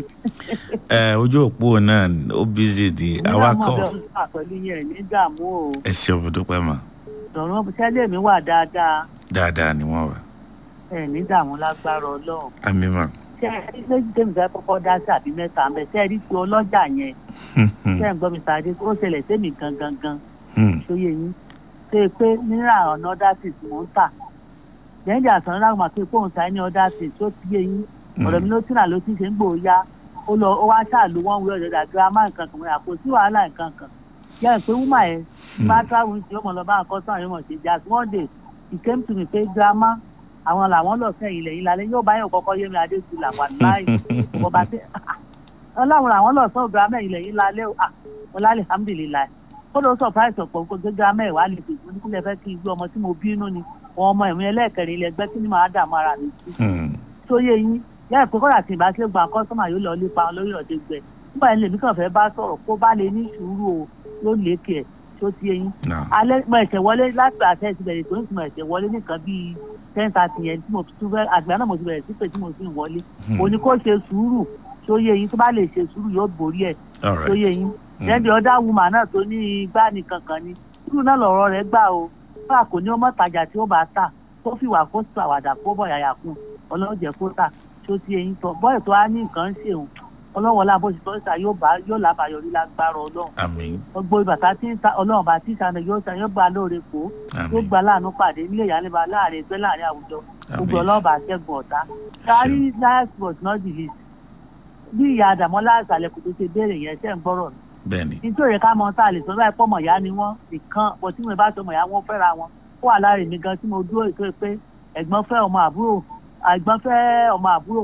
ẹ ojú òpó náà ó bízì di awakọ̀. ìyá ọmọdé wà pẹ̀lú yẹn ní dààmú o. ẹ ṣeun mo dúpẹ́ mà. dọ̀rọ̀ sẹ́lẹ̀ mi wà dáadáa. dáadáa ni wọ́n wà. ẹ ní dààmú lágbára ọlọ́run. àmì mà ṣe ẹ rí méjì tèmi fẹ́ kọ́kọ́ dá sí àbí mẹ́ta ń bẹ ṣe ẹ rí ti ọlọ́jà yẹn ṣe ń gbọ́ mi sáré ó ṣẹlẹ̀ sẹ́mi gangan gan ṣóyè yín ṣe pé náírà ọ̀nà ọ̀dà sí tí mò ń tà lẹ́yìn àsán náà mà pé fóun ta ní ọ̀dà sí tó ti yé yín ọ̀rọ̀ mi ló tì náà ló ti ṣe ń gbò ya ó lọ ó wá ṣàlù wọn wí ọ̀dọ̀dà girama nǹkan kan mọ́ra kò sí wàhálà nǹkan kan yẹ pé wúmà yẹn bá travel tí ó mọ̀ lọ bá nǹkan sọ̀rọ̀ yóò mọ̀ ṣe jà sí one day he came to me pé girama àwọn làwọn lọ sẹ́yìn lẹ́yìn lálẹ́ yóò bá yàn kọ́kọ́ yé mi adé tu làwọn láì bọba tẹ ọlọ́run làwọn lọ sọ girama yìí lẹ́yìn lálẹ́ ah ọlá alihamudulilayi kódò surprise ọ̀pọ̀ gbogbo girama ẹ̀ wà lè dè fún nípìnlẹ̀ fẹ́ kí n gbé ọmọ tí mo bínú ni wọn ọmọ ẹ̀mí ẹlẹ́ẹ̀kẹrin ilẹ̀ ẹgbẹ́ kí ni màá dààmú ara mi sí. tó yé yín lẹ́yìn pé kọ́dà tí ìbá ṣe gba kọ́sọ́mà yóò lọ lépa lórí ọ̀dẹ gbẹ nígbà yẹn lèmi kàn fẹ́ bá sọ̀rọ̀ kó bá lè ní sùúrù o yóò lékè ẹ̀ tó ti yé yín. alẹ́ mo ẹ̀ṣẹ̀ wọlé láti àṣẹ ti bẹ̀rẹ̀ tó ń tún ẹ̀ṣẹ̀ wọlé nìkan bíi ten thirty yẹn tí mo tún fẹ́ àgbà náà mo ti bẹ̀rẹ̀ sí pé tí mo sì ń wọlé òní kó ṣe sùúrù tó yé yín tó bá lè ṣe sùúrù yóò borí ẹ̀ tó yé yín lẹ́bi ọ̀dà wùmà náà tó ní igbá nìkan kan ni sùúrù náà lọ̀rọ̀ rẹ̀ gbà o fúnra kò ní ọmọ tajà tí ó bá tà kó fìwà kó sọ àwàdà kó bọ̀ yàyà kún ọlọ́jẹ̀ kó tà tó ti yé yín tọ̀ bọ́ọ̀ tó á ní nǹkan ṣe òun ọlọ́wọ́lá bó ṣe tọ́sà yóò bá yóò lábàáyọrí lágbára ọlọ́run gbogbo ìbàtà tí ọlọ́run bá tí ìsànà yóò sàn yóò gba lóore kó yóò gba láàánú pàdé nílé ìyálẹ́bà láàrin ẹgbẹ́ láàrin àwùjọ gbogbo ọlọ́run bá ṣẹ́gun ọ̀tá kárí last but not the least bí ìyá àdàmọ́lá àṣàlẹ̀ kò tó ṣe béèrè yẹn ṣẹ́ ń gbọ́rọ̀ mi. bẹ́ẹ̀ni. nítorí ká mọ tá a lè sọ báyìí pọ́mọ̀ ìyá ni wọ́n nìkan bọ́ tí mo bá sọ ọmọ ìyá wọn fẹ́ra wọn ó wà lára èmi gan tí mo dúró ètò pé ẹ̀gbọ́n fẹ́ ọmọ àbúrò ẹ̀gbọ́n fẹ́ ọmọ àbúrò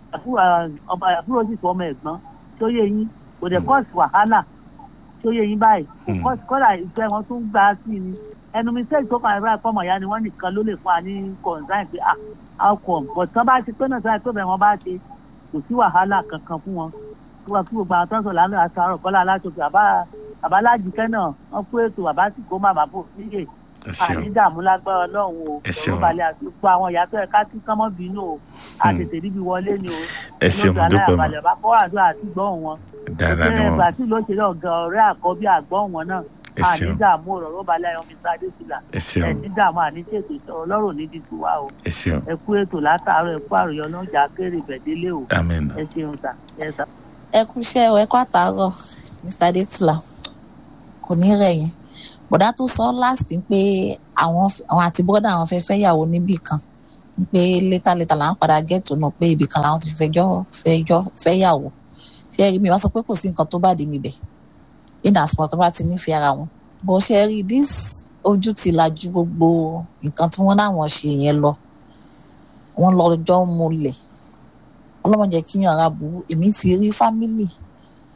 àbúrò sì fọ ọmọ ẹ̀gbọ́n tó yé yín kò dẹ̀ kọ́ọ̀sì wàhálà tó yé yín báyìí kò kọ́ọ̀sì kọ́dà ìfẹ́ wọn tún gbà á sí ni ẹnu mi sẹ́yìn tó kàn án báyìí pọ́mọ̀ ìyá ni wọ́n nìkan ló lè fún wa ní kọ̀ǹsáìn pé ah outcome but tán bá ti pé náà sọ́yìn tó bẹ̀ wọ́n bá ṣe kò sí wàhálà kankan fún wọn wọ́n kí gbogbo àwọn tó ń sọ lánàá àtàrọ̀ kọ́lá aláṣọkè àbá àbálájìkẹ́ náà wọ́n kó ètò bàbá sì kó má bàbá òfìyè àní dààmú lágbára ọlọ́run o ọ̀rọ̀ balẹ̀ àti gbogbo àwọn ìyá tó ẹ̀ ká kí kánmọ́ bínú o a tètè níbi wọlé ni o ẹ ṣeun dúpẹ́ mọ́ bá kọ́ àdúrà àti gbọ́hùn wọn dáadáa ni wọn ìgbà tí ló ṣe lọ gan ọ̀rẹ́ àkọ́bí àgbọ̀hùn wọn náà àní dààmú ọ̀rọ̀ balẹ̀ ayọ̀ mi sáré sílà ẹ̀ní dààmú àní tètè sọ̀rọ̀ lọ́rùn ní dídú wa o ẹ kú ètò látàárọ̀ ẹ kú àròyọ lọ́jà kéré ìbẹ̀délé o ẹ ṣeun sà ẹ sà ẹ kú iṣẹ́ ẹ kú àtàárọ̀ mr adétúlà kò ní rẹ̀ yẹn bọ̀dá tó sọ last pé àwọn àwọn àti bọ́dà àwọn fẹ́ fẹ́ yàwó níbì kan pé létà létà làwọn padà gẹ́tò náà pé ibì kan làwọn ti fẹjọ́ fẹjọ́ fẹ́ yàwó ṣé rí mi wá sọ pé kò sí nǹkan tó bá dé mi bẹ̀ in as much tó bá ti nífẹ̀ẹ́ ara wọn bó ṣe rí this ojú ti lajú gbogbo nǹkan tí wọ́n láwọn ṣe yẹn lọ wọ́n lọ́jọ́ múlẹ̀ ọlọ́mọdé kíyàn ara burú èmi ti rí fámìlì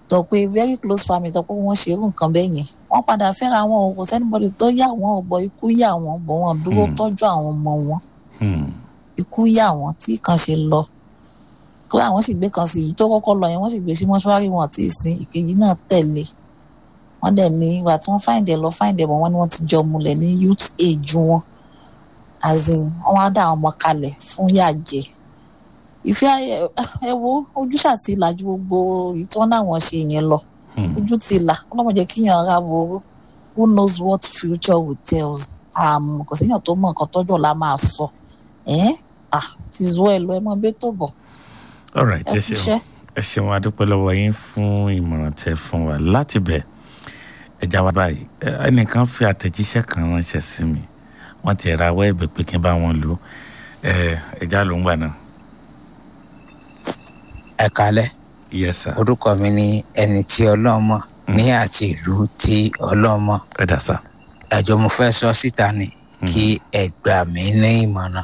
tọ pé very close family tọ pé wọ́n ṣe irú nǹkan bẹ́ẹ̀ yẹn wọ́n padà fẹ́ra wọn o kò sẹ́nibọ́dì tó yà wọ́n ọ̀bọ ikú yà wọ́n bọ̀ wọ́n dúró tọ́jú àwọn ọmọ wọn ikú yà wọ́n tí kan ṣe lọ kó àwọn sì gbé kan sí èyí tó kọ́kọ́ lọ yẹn wọ́n sì gbé sí mọ́ṣúárì wọn tí ì sin ìkejì náà tẹ̀lé wọ́n dẹ̀ ní ìgbà tí wọ́n fáìndẹ̀ lọ fáìndẹ̀ bọ̀ wọ́n ní wọ́n ti jọ mulẹ̀ ní youth age wọn as in wọ́n wá dá àwọn ọmọ kalẹ̀ fún yàjẹ́ ìfẹ́ ẹ wo ojú ṣàti ìlàjú gbogbo èyí tí wọ́n náwọn ṣe yẹn lọ ojú ti là ọlọ́mọ jẹ́ kíyàn ara wo who knows what future will tell us àmọ́ kò síyàn tó mọ nǹkan tọ́jọ́ la máa sọ ẹ́ ah ti zọ ẹ lọ ẹ mọ bẹ́ẹ̀ tó bọ̀ alright ẹ ẹ kú ṣeun iṣẹ́. ẹ ṣeun adúpẹ́ lọ́wọ́ yín fún ìmọ̀ràn tẹ fún wa láti bẹ̀ ẹja wa báyìí ẹ, ẹnìkan fi àtẹ̀jíṣẹ́ kan ránṣẹ́ sí mi wọ́n ti ra awọ́ ẹ̀bẹ̀ pé kí n bá wọn lò ó ẹ ẹja ló ń gbà náà. ẹ kalẹ yes sir. orúkọ mi ni ẹni tí ọlọ́mọ ní àti ìlú tí ọlọ́mọ ẹ dà sá. ẹjọ mo fẹ́ sọ síta ni kí ẹ gbà mí ní ìmọ̀ràn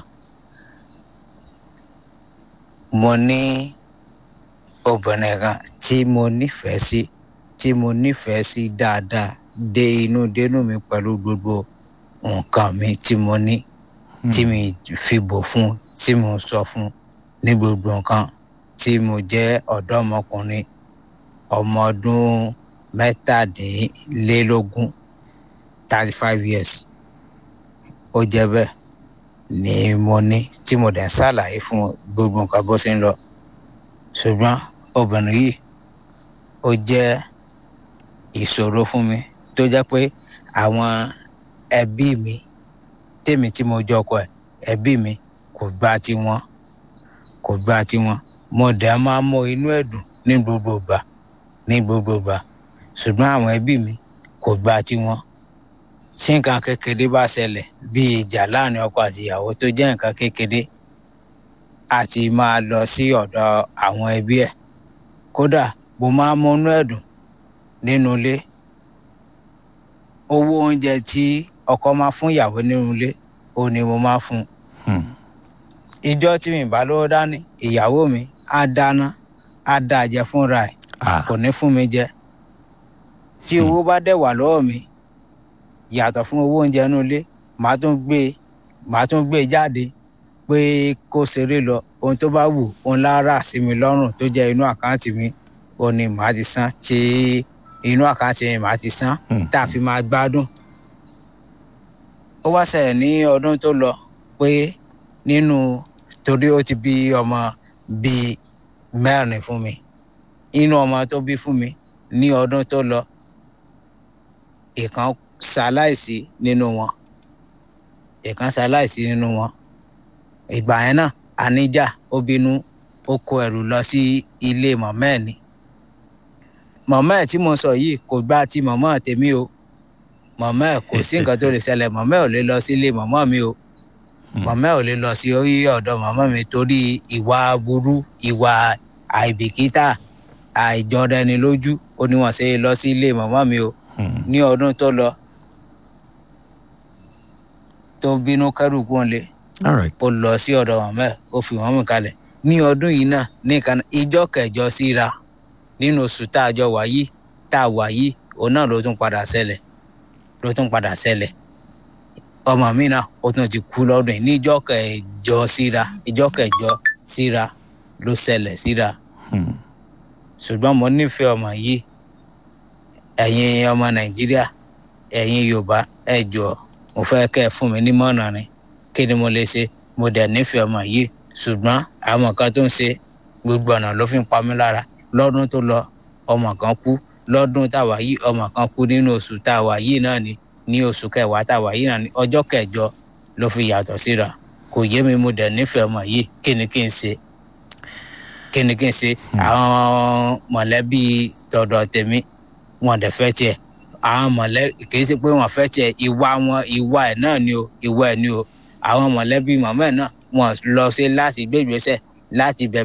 mo ní obìnrin kan tí mo nífẹ̀ẹ́ sí tí mo nífẹ̀ẹ́ sí dáadáa dé inú dénú mi pẹ̀lú gbogbo nǹkan mi tí mo ní tí mi fi bò fún tí mo sọ fún ní gbogbo nǹkan tí mo jẹ́ ọ̀dọ́mọkùnrin ọmọ ọdún mẹ́tàdínlélógún thirty five years ó jẹ́ bẹ́ẹ̀ ni mo ní tí mo dẹ̀ ń ṣàlàyé fún gbogbo nǹkan bó ṣe ń lọ ṣùgbọ́n obìnrin yìí ó jẹ́ ìṣòro fún mi tó jẹ́ pé àwọn ẹbí mi tèmi tí mo jọ ọkọ ẹ̀ ẹbí mi kò gbà tiwọn kò gbà tiwọn mo dẹ̀ máa mọ inú ẹ̀dùn ní gbogbo ìgbà ní gbogbo ìgbà ṣùgbọ́n àwọn ẹbí mi kò gbà tiwọn tí nǹkan kékeré bá ṣẹlẹ̀ bíi ìjà láàrin ọkọ àti ìyàwó tó jẹ́ nǹkan kékeré àti máa lọ sí ọ̀dọ̀ àwọn ẹbí ẹ̀ kódà mo máa ń múnú ẹ̀dùn nínú ilé owó oúnjẹ tí ọkọ máa fún ìyàwó nínú ilé ó ní mo máa fún un ìjọ tí mi bá lówó dání ìyàwó mi á dáná á dá jẹ fúnra ẹ̀ kò ní fún mi jẹ tí owó bá dẹ̀ wà lọ́wọ́ mi yàtọ̀ fún owó oúnjẹ inú ilé màá tún gbé màá tún gbé jáde pé kó ṣeré lọ ohun tó bá wù òun lára sí mi lọ́rùn tó jẹ́ inú àkáǹtì mi ó ní màá ti san tí inú àkáǹtì mi màá ti san tá a fi máa gbádùn. ó wá ṣẹlẹ̀ ní ọdún tó lọ pé nínú torí ó ti bí ọmọ bíi mẹ́rin fún mi inú ọmọ tó bí fún mi ní ọdún tó lọ ìkan ṣaláìsí nínú wọn ìkan ṣaláìsí nínú wọn ìgbà yẹn náà àníjà ó bínú ó kó ẹrù lọ sí ilé mọ̀mọ́ ẹ̀ ni mọ̀mọ́ ẹ̀ tí mo sọ yìí kò gbá ti mọ̀mọ́ tèmi o mọ̀mọ́ ẹ̀ kò sí nǹkan tó lè ṣẹlẹ̀ mọ̀mọ́ ẹ̀ ò lè lọ sí ilé mọ̀mọ́ mi o mọ̀mọ́ ẹ̀ ò lè lọ sí orí ọ̀dọ̀ mọ̀mọ́ mi torí ìwà burú ìwà àìbìkítà àìjọra ẹni lójú ó ní wọ́n ṣe lọ sí ilé mọ̀mọ́ mi o ní ọdún tó lọ tó bínú kẹrù kúnlẹ̀ ó lọ sí ọ̀dọ̀ mọ̀mọ́ ẹ̀ ó fi wọ́n mú kalẹ̀ ní ọdún yìí náà nìkan ìjọ kẹjọ síra nínú oṣù tá a jọ wà yìí tá a wà yìí òun náà ló tún padà ṣẹlẹ̀ ló tún padà ṣẹlẹ̀ ọmọ mi náà ó tún ti kú lọ́dún yìí níjọ kẹjọ síra ìjọ kẹjọ síra ló ṣẹlẹ̀ síra ṣùgbọ́n mo nífẹ̀ẹ́ ọmọ yìí ẹ̀yin ọmọ nàìjíríà ẹ̀yin yorùbá ẹ jọ mo fẹ́ kẹ́ ẹ fún mi nímọ̀ràn ni kí ni mo lè ṣe mo dẹ̀ nífẹ̀ẹ́ ọmọ yìí ṣùgbọ́n àwọn kan tó ń ṣe gbogbo ọ̀nà ló fi ń pa mí lára lọ́dún tó lọ ọmọ kan kú lọ́dún táwa yìí ọmọ kan kú nínú oṣù táwa yìí náà ni ní oṣù kẹwàá táwa yìí náà ni ọjọ́ kẹjọ ló fi yàtọ̀ síra kò yé mi mo dẹ̀ nífẹ̀ẹ́ ọmọ yìí kí ni kí n ṣe kí ni kí n ṣe àwọn mọ̀lẹ́bí tọ̀dọ̀ tèmi wọn dẹ̀ fẹ́ tiẹ̀ àwọn mọ̀lẹ́bí kì í ṣe pé wọ́n fẹ́ tiẹ̀ ìwà wọn ìwà ẹ̀ náà ni o ìwà ẹ̀ ni o àwọn mọ̀lẹ́bí màmá ẹ̀ náà wọ́n lọ sí láti gbé ìgbésẹ̀ láti bẹ̀